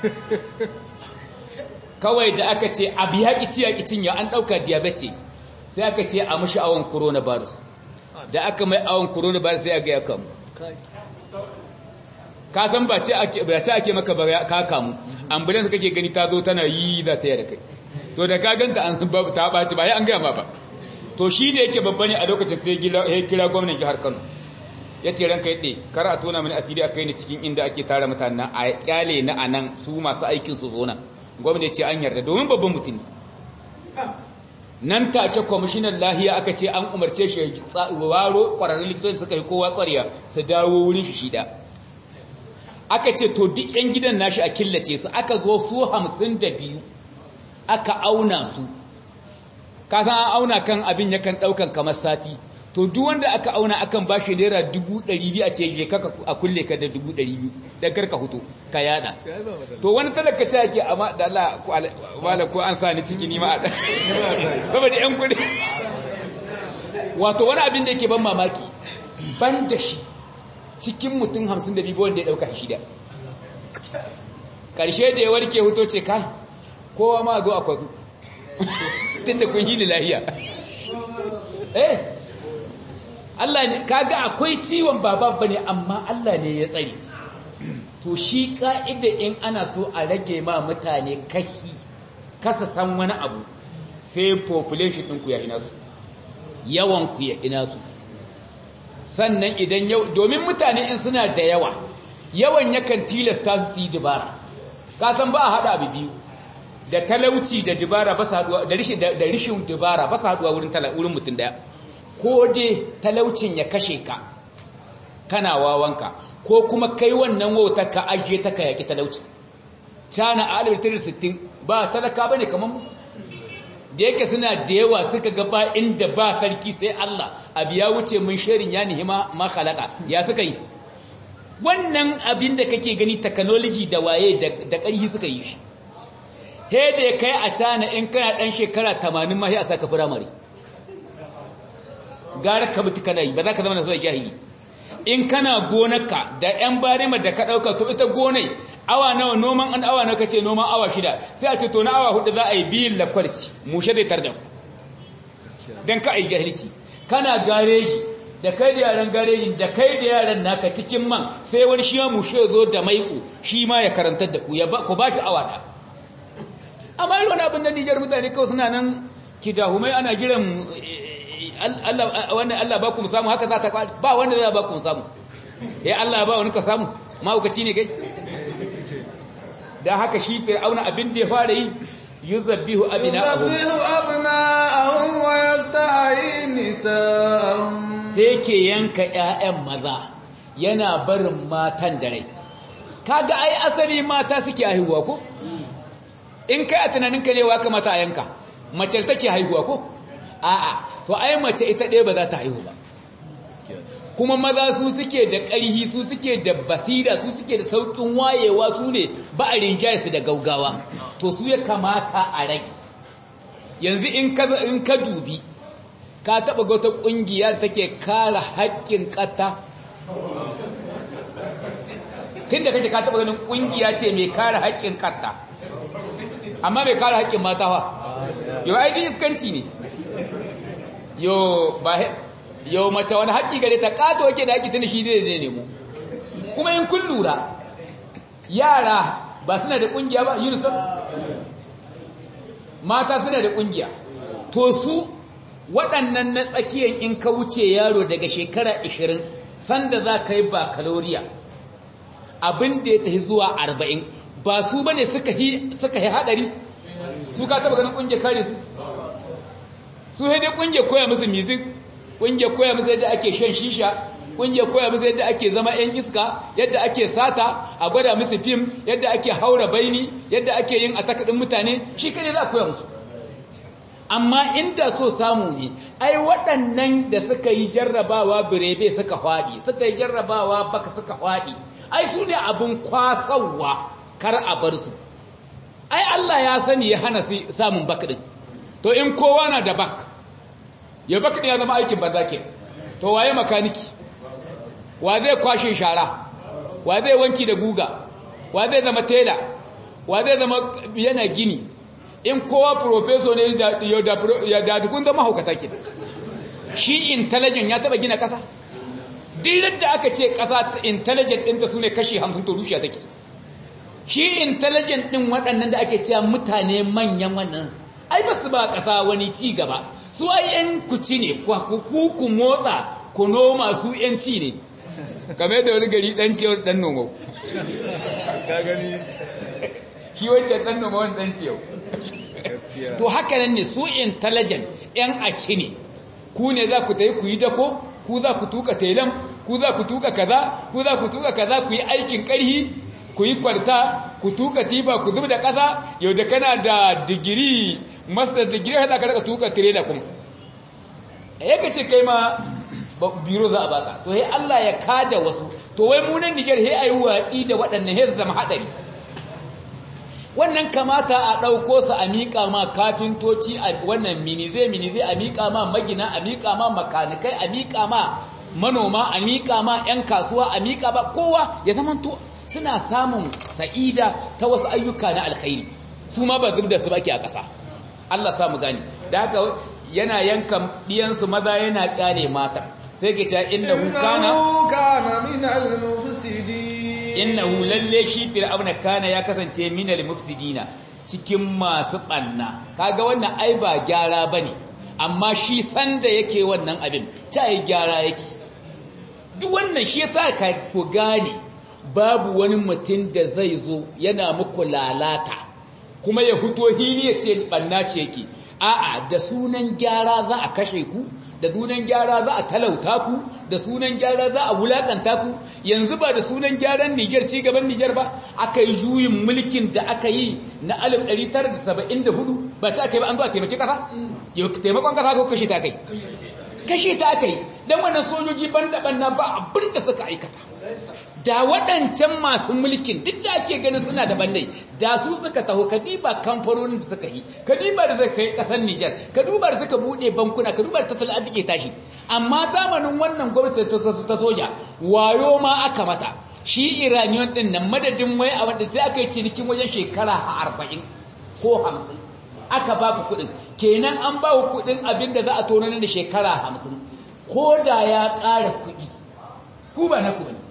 kawai da aka ce abu ya ki ciya ki cinya an dauka diabetes sai aka ce a mushi awon coronavirus da aka mai awon coronavirus sai aka ya kamu ka san ba ce ake ba ce ake maka ba ka kamu ambulance kake gani ta zo tana yi za ta yi da kai to da ka ganta an ta baci ba ya an gaya ma ba to shi ne yake babba ne a lokacin sai ya kira gwamnan jihar Kano ya ce ranka yadda kar a tona mini asiri a kai ni cikin inda ake tara mutanen a kyale na anan su masu aikin su zo nan gwamnati ce an yarda domin babban mutum ne nan take kwamishinan lahiya aka ce an umarce shi waro kwararrun likitoci suka yi kowa kwariya su dawo wurin shi shida aka ce to duk yan gidan nashi a killace su aka zo su hamsin da biyu aka auna su kasan an auna kan abin yakan daukan kamar sati to duk wanda aka auna akan ba shi naira dubu ɗari biyu a ce je kaka a kulle ka da dubu ɗari biyu don karka hutu ka yada to wani talaka ce ake amma da Allah wala ko an sa ni ciki ni ma a ɗan saboda yan kudi wato wani abin da yake ban mamaki ban da shi cikin mutum hamsin da biyu wanda ya ɗauka shida ƙarshe da ya warke huto ce kai kowa ma zo a kwadu tun da kun yi ni lahiya eh Allah ne kaga akwai ciwon baba bane amma Allah ne ya tsare to shi ka'ida in ana so a rage ma mutane kashi kasa san wani abu sai population ɗinku ya ina su yawan ku ya ina su sannan idan yau domin mutane in suna da yawa yawan yakan tilasta su yi dubara ka san ba a hada abu biyu da talauci da dubara ba su haduwa da rishin da rishin dubara ba su haduwa wurin wurin mutum daya ko dai talaucin ya kashe ka kana wawanka ko kuma kai wannan wautar ka ajiye ta ka yaki talauci cana a 1960 ba talaka bane kamar mu da yake suna da yawa suka ga ba inda ba sarki sai Allah abu ya wuce mun shirin ya nihima ma khalaqa ya suka yi wannan abin da kake gani technology da waye da ƙarfi suka yi shi he da kai a cana in kana dan shekara 80 ma sai a saka firamare gara ka mutu kana yi ba za ka zama da jahili in kana gonarka da yan barima da ka dauka to ita gonai awa nawa noman an awa nawa kace noman awa shida sai a ce to na awa hudu za a yi biyin lakwarci mushe zai tarda ku dan ka ai jahilci kana gareji da kai da yaran gareji da kai da yaran naka cikin man sai wani shi ma mushe zo da maiko shi ma ya karantar da ku ya ba ku ba shi awa ta amma irin wani abin da Nijar mutane kawai suna nan kidahumai ana jiran Allah wannan Allah ba ku samu haka za ta kwari ba wanda zai ba ku samu eh Allah ba wani ka samu mahaukaci ne kai da haka shi fir'auna abin da ya fara yi yuzabbihu abina'ahum yuzabbihu abna'ahum wa yastahyi nisa'ahum sai ke yanka ƴaƴan maza yana barin matan da rai kaga ai asali mata suke haihuwa ko in kai a tunaninka ne wa kamata a yanka mace take haihuwa ko a'a to ai mace ita ɗaya ba za ta haihu ba kuma maza su suke da ƙarhi su suke da basira su suke da sauƙin wayewa su ne ba a rinjaye su da gaugawa to su ya kamata a rage yanzu in ka in ka dubi ka taɓa ga wata ƙungiya da take kare haƙƙin ƙata tun da kake ka taɓa ganin ƙungiya ce mai kare haƙƙin ƙata amma mai kare haƙƙin mata fa yau ai iskanci ne yo ba yau mace wani haƙƙi gare ta ƙato wake da haƙƙi tun shi zai zai nemo kuma in kun lura yara ba suna da ƙungiya ba unicef mata suna da ƙungiya to su waɗannan na tsakiyan in ka wuce yaro daga shekara 20 sanda za ka yi bakaloriya abin da ya tafi zuwa 40 ba su ba ne suka yi haɗari su ka taɓa ganin ƙungiyar kare su su haidai ƙungiyar koya musu music ƙungiyar koya musu yadda ake shan shisha ƙungiyar koya musu yadda ake zama 'yan iska yadda ake sata a gwada musu fim yadda ake haura baini yadda ake yin atakaɗin mutane shi kane za a koya musu amma inda so samu ne ai waɗannan da suka yi jarrabawa birebe suka faɗi suka yi jarrabawa baka suka faɗi ai su ne abin kwasawa kar a bar su ai Allah ya sani ya hana samun bak ɗin to in kowa na da bak ya bak ɗin ya zama aikin banza ke to waye makaniki wa zai kwashe shara wa zai wanki da guga wa zai zama tela wa zai zama yana gini in kowa profeso ne ya dadukun zama haukata ke shi intelligent ya taba gina kasa duk da aka ce kasa intelligent ɗinta su ne kashi hamsin to rushe take shi intelligent ɗin waɗannan da ake cewa mutane manyan wannan ai ba su ba kasa wani ci gaba su ai yan kuci ne ku ku motsa ku noma su yan ci ne kamar da wani gari ɗan ciyar ɗan noma ka gani shi wancan ɗan noma wani ɗan ciyar to haka nan ne su intelligent yan aci ne ku ne za ku ta yi ku yi dako ku za ku tuka telam ku za ku tuka kaza ku za ku tuka kaza ku yi aikin karhi ku yi kwarta ku tuka tiba ku zub da ƙasa yau da kana da digiri master digiri haɗa ka daga tuka tirela kuma ya ka ce kai ma biro za a baka to he Allah ya kada wasu to wai munan Niger he ayi watsi da waɗannan he zama haɗari wannan kamata a ɗauko su a miƙa ma kafintoci a wannan minize minize a miƙa ma magina a miƙa ma makanikai a miƙa ma manoma a miƙa ma 'yan kasuwa a miƙa ba kowa ya zama to suna samun sa'ida ta wasu ayyuka na alkhairi su ma ba zub da su baki a ƙasa Allah samu gani da haka yana yanka ɗiyansu maza yana ƙyale mata sai ke cewa innahu kana kana min al-mufsidin innahu lalle shi fir'auna kana ya kasance minal mufsidina cikin masu banna kaga wannan ai ba gyara bane amma shi sanda yake wannan abin ta yi gyara yake duk wannan shi yasa ka ku gane babu wani mutum da zai zo yana muku lalata kuma ya fito hili ya ce banna ce yake a'a da sunan gyara za a kashe ku da sunan gyara za a talauta ku da sunan gyara za a wulakanta ku yanzu ba da sunan gyaran Niger ci gaban Niger ba aka yi juyin mulkin da aka yi na 1974 ba ta aka yi ba an zo a taimaki kasa yau taimakon kasa ko kashe ta kai kashe ta aka yi don wannan sojoji ban na ba abin da suka aikata da waɗancan masu mulkin duk da ake ganin suna da bandai da su suka taho ka diba kamfanonin da suka yi ka diba da suka yi ƙasar Nijar ka duba da suka buɗe bankuna ka duba da tattalin arziki tashi amma zamanin wannan gwamnati ta soja wayo ma aka mata shi iraniyon ɗin nan madadin wai a wanda sai aka yi cinikin wajen shekara arba'in ko hamsin aka ba ku kuɗin kenan an ba ku kuɗin abin da za a tono da shekara hamsin ko da ya ƙara kuɗi ku ba na ku ne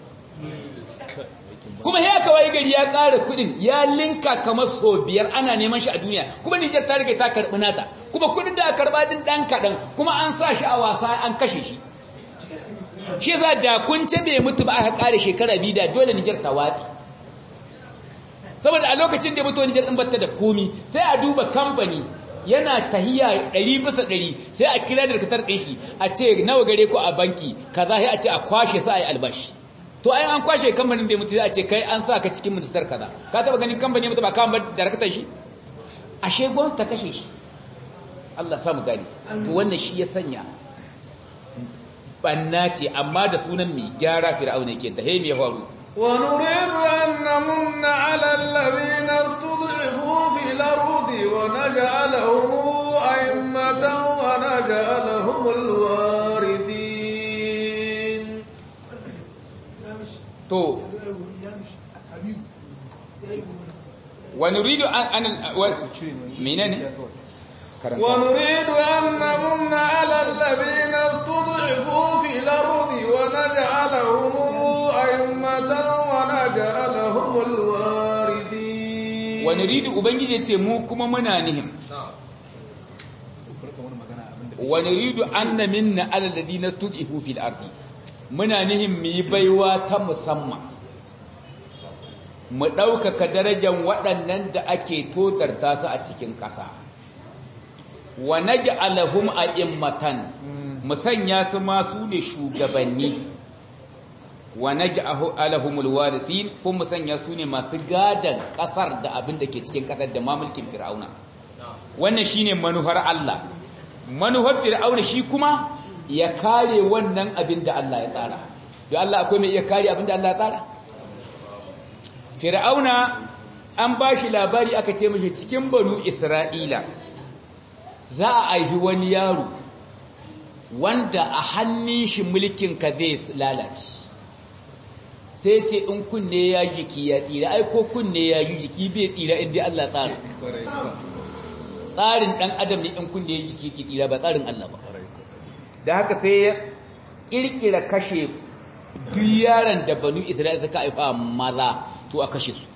kuma ya kawai gari ya ƙara kuɗin ya linka kamar so biyar ana neman shi a duniya kuma Nijar ta riga ta karɓi nata kuma kuɗin da aka karɓa din ɗan kaɗan kuma an sa shi a wasa an kashe shi shi za da kun ce bai mutu ba aka ƙare shekara biyu da dole Nijar ta watsi saboda a lokacin da mutuwa Nijar din batta da komi sai a duba kamfani yana tahiya 100 bisa 100 sai a kira da katar din shi a ce nawa gare ku a banki kaza sai a ce a kwashe sa ai albashi to ai an kwashe kamfanin da mutu sai a ce kai an sa ka cikin ministar kaza ka taba ganin kamfani mutu ba kan ba da rakatar shi ashe gwamnati ta kashe shi Allah sa mu gani to wannan shi ya sanya banna ce amma da sunan mai gyara fir'auna yake da hemi ya faru ونريد أن نمن على الذين استضعفوا في الأرض ونجعلهم أئمة ونجعلهم الوارثين to ونريد أن أن منين ونريد أن نمن على الذين استضعفوا في الأرض ونجعلهم أئمة ونجعلهم الوارثين ونريد ubangije ce mu kuma muna nihim ونريد أن minna على الذين استضعفوا في الأرض muna nihim mu yi baiwa ta musamman mu ɗaukaka darajar waɗannan da ake totarta su a cikin ƙasa wa naj'alahum a'immatan mu sanya su ma su ne shugabanni wa naj'alahumul warisin ko mu sanya su ne masu gadan ƙasar da abin da ke cikin ƙasar da mamulkin fir'auna wannan shine manuhar Allah manuhar fir'auna shi kuma ya kare wannan abin da Allah ya tsara da Allah akwai mai iya kare abin da Allah ya tsara fir'auna an ba shi labari aka ce mashi cikin banu isra'ila za a aihi wani yaro wanda a hannun shi mulkin ka zai lalace sai ce in kunne ya jiki ya tsira ai ko kunne ya ji jiki bai tsira inda Allah tsara tsarin dan adam ne in kunne ya jiki ke tsira ba tsarin Allah ba da haka sai ya kirkira kashe duk yaran da banu isra'ila suka haifa maza to a kashe su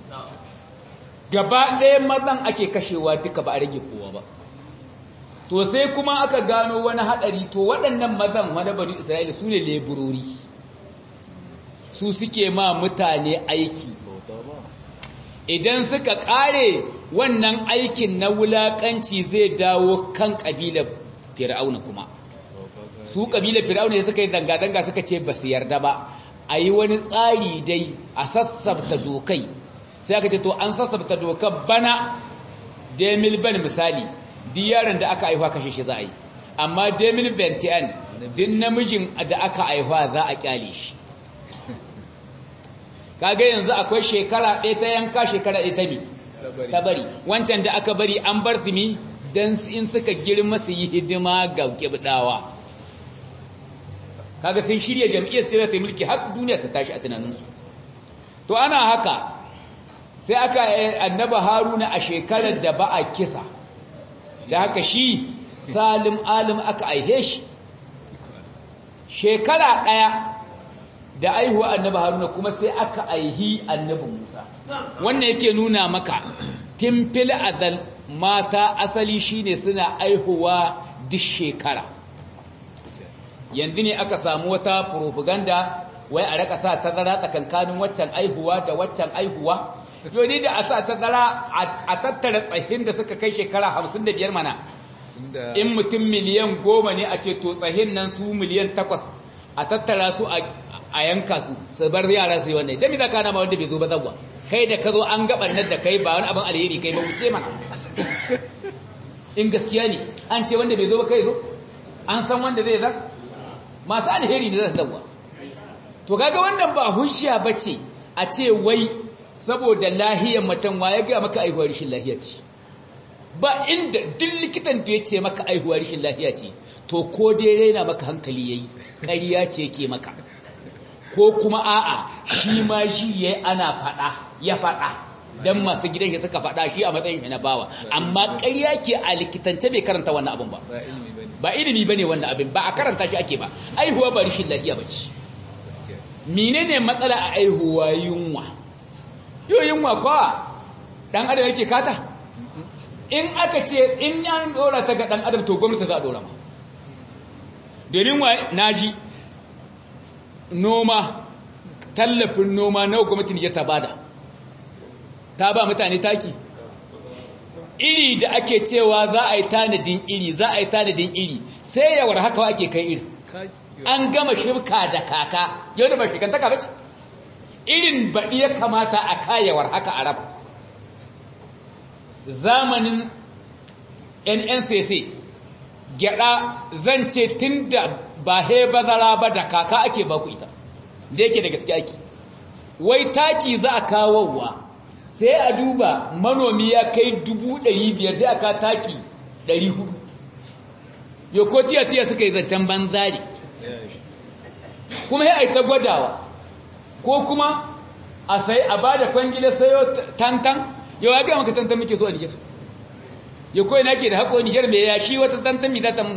gaba ɗaya mazan ake kashewa duka ba a rage kowa ba to sai kuma aka gano wani haɗari to waɗannan mazan wani banu isra'ila su ne leburori su suke ma mutane aiki idan suka ƙare wannan aikin na wulaƙanci zai dawo kan ƙabilar fir'auna kuma su ƙabilar fir'auna ya suka yi zanga-zanga suka ce ba su yarda ba a yi wani tsari dai a sassabta dokai sai aka ce to an sassabta dokar bana demil ban misali duk yaron da aka aihuwa kashe shi za a yi amma demil bentian duk namijin da aka aihuwa za a kyale shi kaga yanzu akwai shekara ɗaya ta yanka shekara ɗaya ta mi ta bari wancan da aka bari an bar su mi don in suka girma su yi hidima ga kibdawa kaga sun shirya jam'iyyar sai ta mulki har duniya ta tashi a tunaninsu to ana haka sai aka annaba haruna a shekarar da ba a kisa da haka shi salim alim aka aihe shi shekara ɗaya da aihuwa annaba haruna kuma sai aka aihi annabi musa wannan yake nuna maka timfil azal mata asali shine suna aihuwa duk shekara yanzu ne aka samu wata propaganda wai a raka sa tazara tsakankanin waccan aihuwa da waccan aihuwa yau da a sa tazara a tattara tsahin da suka kai shekara hamsin da biyar mana in mutum miliyan goma ne a ce to tsahin nan su miliyan takwas a tattara su a yanka su su bar yara su yi wannan idan za ka nama wanda bai zo ba zagwa kai da ka zo an gaban nan da kai ba wani abin alheri kai ba wuce mana in gaskiya ne an ce wanda bai zo ba kai zo an san wanda zai za masu alheri ne za su zagwa to kaga wannan ba hujja bace a ce wai saboda lahiyar macen wa ya ga maka aihuwar rashin lahiya ce ba inda duk likitan da ya ce maka aihuwar rashin lahiya ce to ko dai raina maka hankali yayi ƙarya ce ke maka ko kuma a'a shi ma shi yayi ana fada ya fada dan masu gidan shi suka fada shi a matsayin shi na bawa amma ƙarya ke a likitance bai karanta wannan abin ba ba ilimi bane wannan abin ba a karanta shi ake ba aihuwa ba rashin lahiya bace menene matsala a aihuwa yunwa yo yunwa kwa dan adam yake kata in aka ce in an dora ta ga dan adam to gwamnati za a dora ma domin wa naji noma tallafin noma na gwamnati ne ta bada ta ba mutane taki iri da ake cewa za a yi tanadin iri za a yi tanadin iri sai yawar haka ake kai iri an gama shirka da kaka yau da ba shirkantaka ba ce irin baɗi ya kamata a kayawar haka arab zamanin nncc gyada zan ce tun da ba he bazara ba da kaka ake baku ita da yake da gaske ake wai taki za a kawowa sai a duba manomi ya kai dubu ɗari biyar sai aka taki ɗari hudu yau ko tiya-tiya suka yi zancen banzari kuma ya ta gwadawa ko kuma a sai a ba da kwangila sayo tantan yau ya gaya maka tantan muke so a nijar yau kawai na ke da haƙo nijar mai yashi wata tantan mai zata mu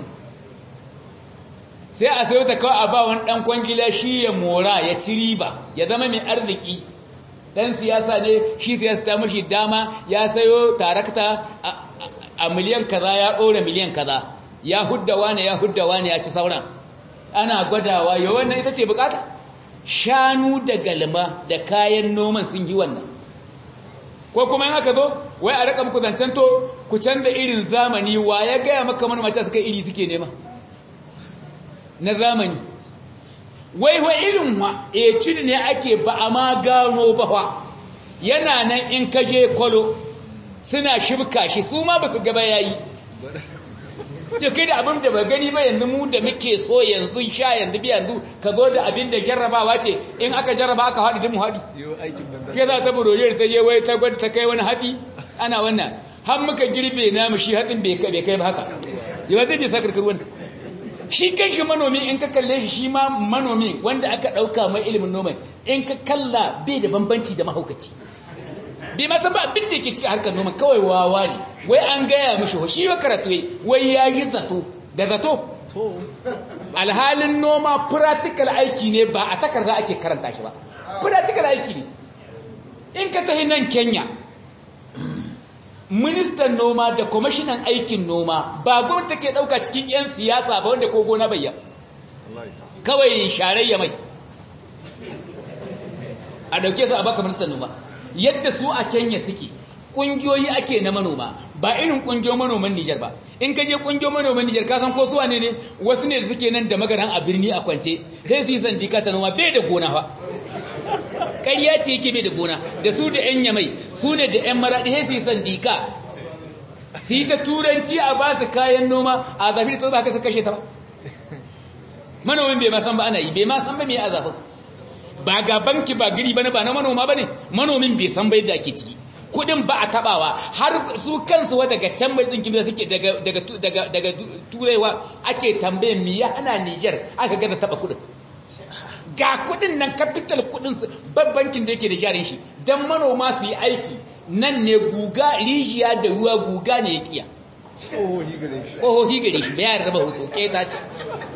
sai a sayo ta kawai a ba wani ɗan kwangila shi ya mora ya ci riba ya zama mai arziki ɗan siyasa ne shi siyasa ta mashi dama ya sayo tarakta a miliyan kaza ya ɗora miliyan kaza ya hudda wane ya hudda wane ya ci sauran ana gwadawa yau wannan ita ce bukata shanu da galma da kayan noman sun yi wannan ko kuma yin aka zo wai a raka muku zancen to ku canza irin zamani wa ya gaya maka mana mace suka iri suke nema na zamani wai wa irin wa e cin ne ake ba a ma gano ba wa yana nan in kaje kwalo suna shibka shi su ma ba su gaba yayi ya kai da abin da ba gani ba yanzu mu da muke so yanzu sha yanzu bi yanzu ka zo da abin da jarrabawa ce in aka jarraba aka haɗu mu haɗu ke za ta buroje ta je wai ta gwada ta kai wani hatsi ana wannan har muka girbe namu shi hatsin bai kai ba haka yawa zai je sa karkar wannan shi kan shi manomi in ka kalle shi shi ma manomi wanda aka ɗauka mai ilimin noman in ka kalla bai da bambanci da mahaukaci bai ma san ba abin da yake cikin harkar noma kawai wawa ne wai an gaya mishi shi wa karatu wai ya yi zato da zato alhalin noma practical aiki ne ba a takarda ake karanta shi ba practical aiki ne in ka tahi nan kenya ministan noma da kwamishinan aikin noma ba gwamnati ke dauka cikin 'yan siyasa ba wanda ko gona bayya kawai sharayya mai a dauke su a baka ministan noma yadda su a Kenya suke kungiyoyi ake na manoma ba irin kungiyoyin manoman Niger ba in ka je kungiyoyin manoman Niger ka san ko su wane ne wasu ne da suke nan da magaran a birni a kwance sai su yi sandika ta noma bai da gona fa ƙarya ce yake bai da gona da su da yan yamai su ne da yan maraɗi sai su yi sandika su yi ta turanci a ba su kayan noma a zafi da ta ba ka kashe ta ba manomin bai ma san ba ana yi bai ma san ba mai a zafin ba ga banki ba giri bane ba na manoma bane manomin bai san bai da ake ciki kudin ba a tabawa har su kansu wa daga can mai dinkin da suke daga daga daga daga turewa ake tambaye mi ya hana Niger aka ga da taba kudin ga kudin nan capital kudin su bankin da yake da jarin shi dan manoma su yi aiki nan ne guga rijiya da ruwa guga ne ya kiya ohohi gare shi bayan raba hoto ke ta ce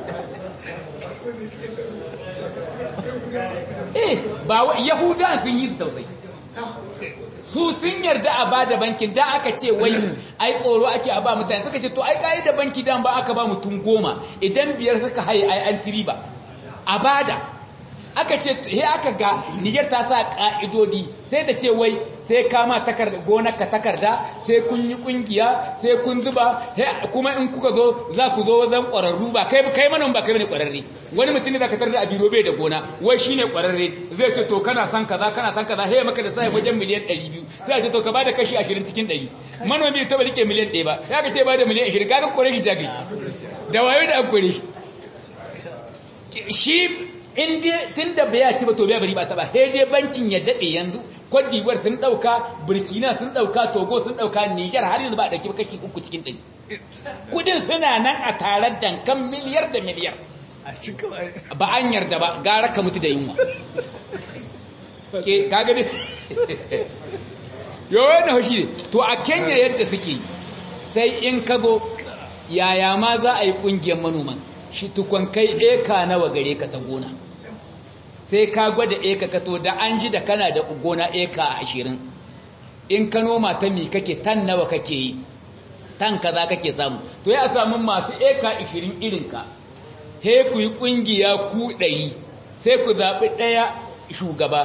eh ba yahudan sun yi tausayi su sun yarda a bada bankin da aka ce wai ai tsoro ake a ba mutane suka ce to ai kai da banki dan ba aka ba mutum goma idan biyar suka haye ai an ci riba a bada aka ce he aka ga Niger ta sa ka'idodi sai ta ce wai sai kama takarda gonarka takarda sai kun yi kungiya sai kun zuba kuma in kuka zo za ku zo zan kwararru ba kai kai manan ba kai bane kwararre wani mutum ne zaka tar da abiro bai da gona wai shine kwararre zai ce to kana san kaza kana san kaza he maka da sai wajen miliyan 200 sai a ce to ka bada kashi 20 cikin 100 manomi ta ba rike miliyan 1 ba ya ka ce bada miliyan 20 kaga kore shi jagi da wayo da akure shi in dai tun da bai ci ba to bai bari ba ta ba sai dai bankin ya dade yanzu Cote d'Ivoire sun dauka Burkina sun dauka Togo sun dauka Niger har yanzu ba a dauki kashi uku cikin ɗari kudin suna nan a tare dankan miliyar da miliyar ba an yarda ba gara ka mutu da yunwa ke kaga ne yawon na hoshi ne to a Kenya yadda suke sai in ka zo yaya ma za a yi kungiyar manoman shi tukon kai eka nawa gare ka ta gona sai ka gwada eka ka to da an ji da kana da gona eka ashirin in ka noma ta mi kake tan nawa kake yi tan kaza kake samu to ya samu masu eka ashirin irinka he ku yi kungiya ku ɗari sai ku zaɓi ɗaya shugaba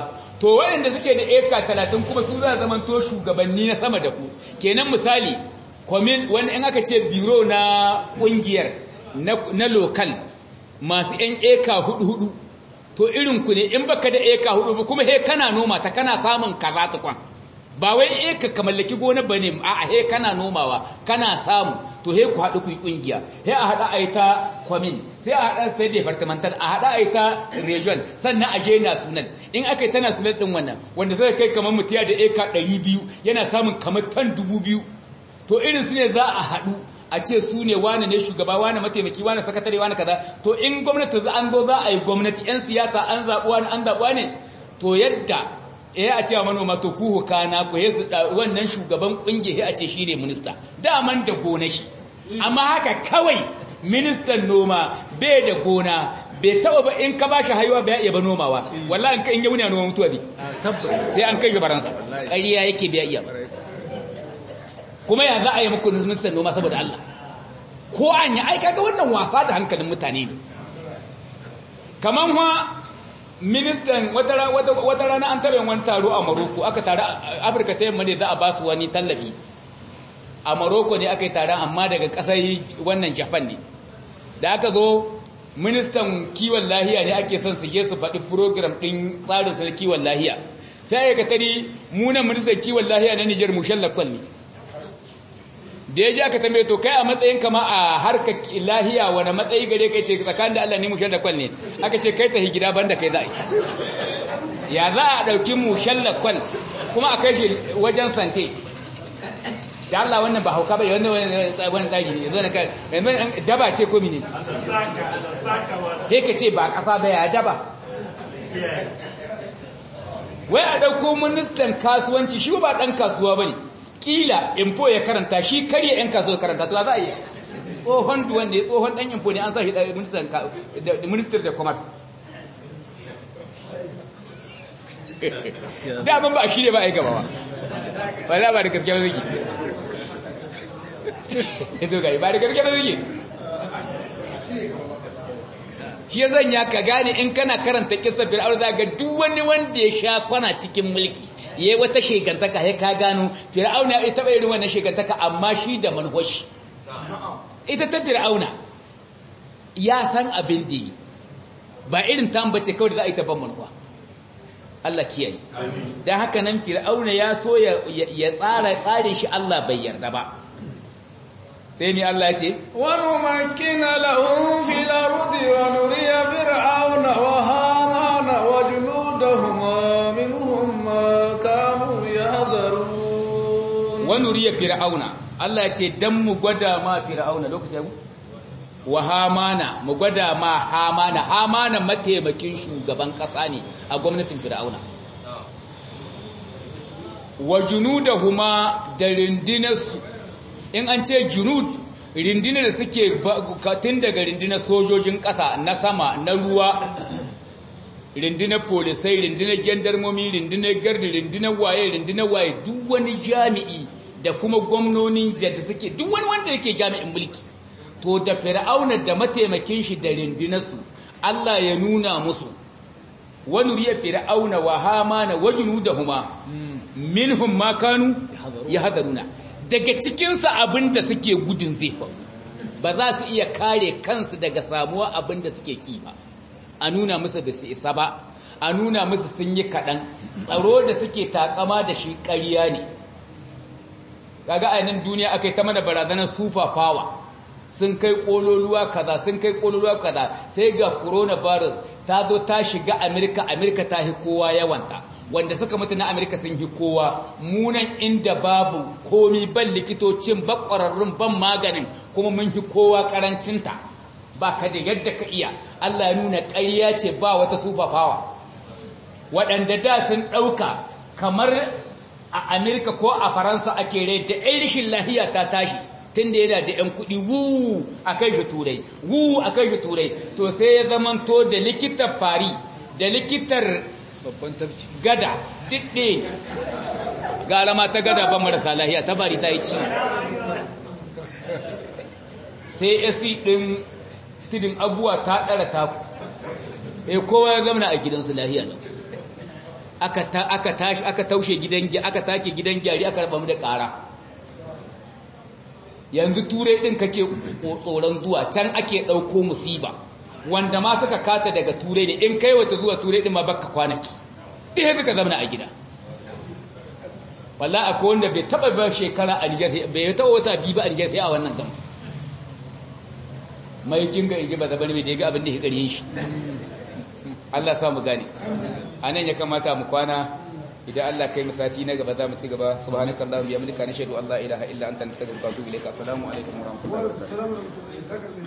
to waɗanda suke da eka talatin kuma su za zaman to shugabanni na sama da ku kenan misali kwamin wani in aka ce biro na ƙungiyar na lokal masu 'yan eka hudu-hudu to irin ku ne in baka da eka hudu ba kuma he kana noma ta kana samun kaza ta kwan ba wai eka ka mallaki gona bane a he kana nomawa kana samu to he ku haɗu ku yi ƙungiya he a haɗa a yi ta kwamin sai a haɗa ta departamental a haɗa a yi ta region sannan a je national in aka yi ta national ɗin wannan wanda sai kai kamar mutiya da eka ɗari biyu yana samun kamar tan dubu biyu to irin su ne za a haɗu a ce su ne wane ne shugaba wane mataimaki wane sakatare wane kaza to in gwamnati an zo za a yi gwamnati 'yan siyasa an zaɓuwa ne an zaɓuwa ne to yadda ya a cewa manoma to ku hukana ku su wannan shugaban ƙungiya a ce shi ne minista daman da gona shi amma haka kawai ministan noma bai da gona bai taɓa ba in ka ba shi haihuwa bai iya ba nomawa wallahi in ya wuni a noma mutuwa ne sai an kai shi faransa ƙarya yake bai iya ba kuma ya za a yi muku ministan noma saboda Allah ko an yi aika ga wannan wasa da hankalin mutane ne kamar ha ministan wata rana an taɓa wani taro a maroko aka tare afirka ta yamma ne za a ba su wani tallafi a maroko ne aka yi taron amma daga ƙasar wannan japan ne da aka zo ministan kiwon lahiya ne ake son su je su faɗi program ɗin tsarin sa kiwon lahiya sai aka tari munan ministan kiwon lahiya na nijar mushallafan ne da ya ji aka tambaye to kai a matsayin kama a harkar lahiya wani matsayi gare kai ce tsakanin da Allah ni mushal da kwal ne aka ce kai sahi gida banda kai za a yi ya za a ɗauki mushal da kwal kuma a kai shi wajen sante da Allah wannan ba hauka ba wanda wani tsari ne zo na kai daba ce ko mini dai ka ce ba ƙasa ba ya daba wai a ɗauko ministan kasuwanci shi ba ɗan kasuwa ba ne kila info ya karanta shi karya yan kasuwa karanta to za a yi tsohon duwan da ya tsohon dan info ne an sa shi da minister da commerce daban ba a shirya ba a yi gaba ba wala ba da gaske ba zai ito gari ba da gaske ba zai shi ya zanya ka gane in kana karanta kisa fir'aun za ga duk wani wanda ya sha kwana cikin mulki ya yi wata shegantaka ya ka gano fir'auna ya taɓa irin wannan shegantaka amma shi da manhoshi ita ta fir'auna ya san abin da yi ba irin tambace kawai da za a yi taban manuwa Allah kiyaye don haka nan fir'auna ya so ya tsara tsarin shi Allah bai yarda ba sai ni Allah ya ce wani makina lahun fil ardi wa nuriya fir'auna wa hamana wa junudahuma minhum ma kanu yahdharun wa nuriya fir'auna Allah ya ce dan mu gwada ma fir'auna lokacin mu wa hamana mu gwada ma hamana hamana mataimakin shugaban kasa ne a gwamnatin fir'auna wa junudahuma da rindinarsu in an ce junud rindinar da suke tun daga rindinar sojojin ƙasa na sama na ruwa rindinar polisai rindinar gendarmomi rindinar gardi rindinar waye rindinar waye duk wani jami'i da kuma gwamnoni da suke duk wani wanda yake jami'in mulki to da fir'auna da mataimakin shi da rindinarsu Allah ya nuna musu wani riya fir'auna wa hamana wa junudahuma minhum ma kanu yahzaruna daga cikinsa abin da suke gudun zai ba za su iya kare kansu daga samuwa abin da suke ki ba a nuna musu da su isa ba a nuna musu sun yi kaɗan tsaro da suke takama da shi ƙarya ne kaga a nan duniya aka yi ta mana barazanar super power sun kai ƙololuwa kaza sun kai ƙololuwa kaza sai ga coronavirus ta zo ta shiga amerika amerika ta hi kowa yawanta wanda suka mutu na Amerika sun yi kowa munan inda babu komi ban likitocin ba ƙwararrun ban maganin kuma mun yi kowa ƙarancinta ba ka da yadda ka iya Allah ya nuna ƙarya ce ba wata super power waɗanda da sun ɗauka kamar a Amerika ko a Faransa ake rai da ɗan rashin lahiya ta tashi tun da yana da ‘yan kuɗi wu a kai shi turai wu a kai shi turai to sai ya zamanto da likitar fari da likitar babban tafki gada diɗe gara ma ta gada ba marasa lahiya ta bari ta yi ci sai esi ɗin tudin abuwa ta ɗara taku e kowa ya zamana a gidansu lahiya nan aka ta aka tashi aka taushe gidan aka take gidan gyari aka raba mu da ƙara yanzu turai din kake tsoron zuwa can ake ɗauko musiba wanda ma suka kata daga turai ne in kai wata zuwa turai din ma baka kwanaki ɗaya suka zama a gida walla akwai wanda bai taba ba shekara a Nijar bai taba wata biyu ba a Nijar sai a wannan gama mai jinga in ji ba zabar mai da ya ga abin da ya gare shi Allah samu gane a nan ya kamata mu kwana idan Allah kai sati na gaba za mu ci gaba subhanakallahumma bihamdika nashhadu an la ilaha illa anta nastaghfiruka wa atubu ilaik assalamu alaikum wa rahmatullahi wa barakatuh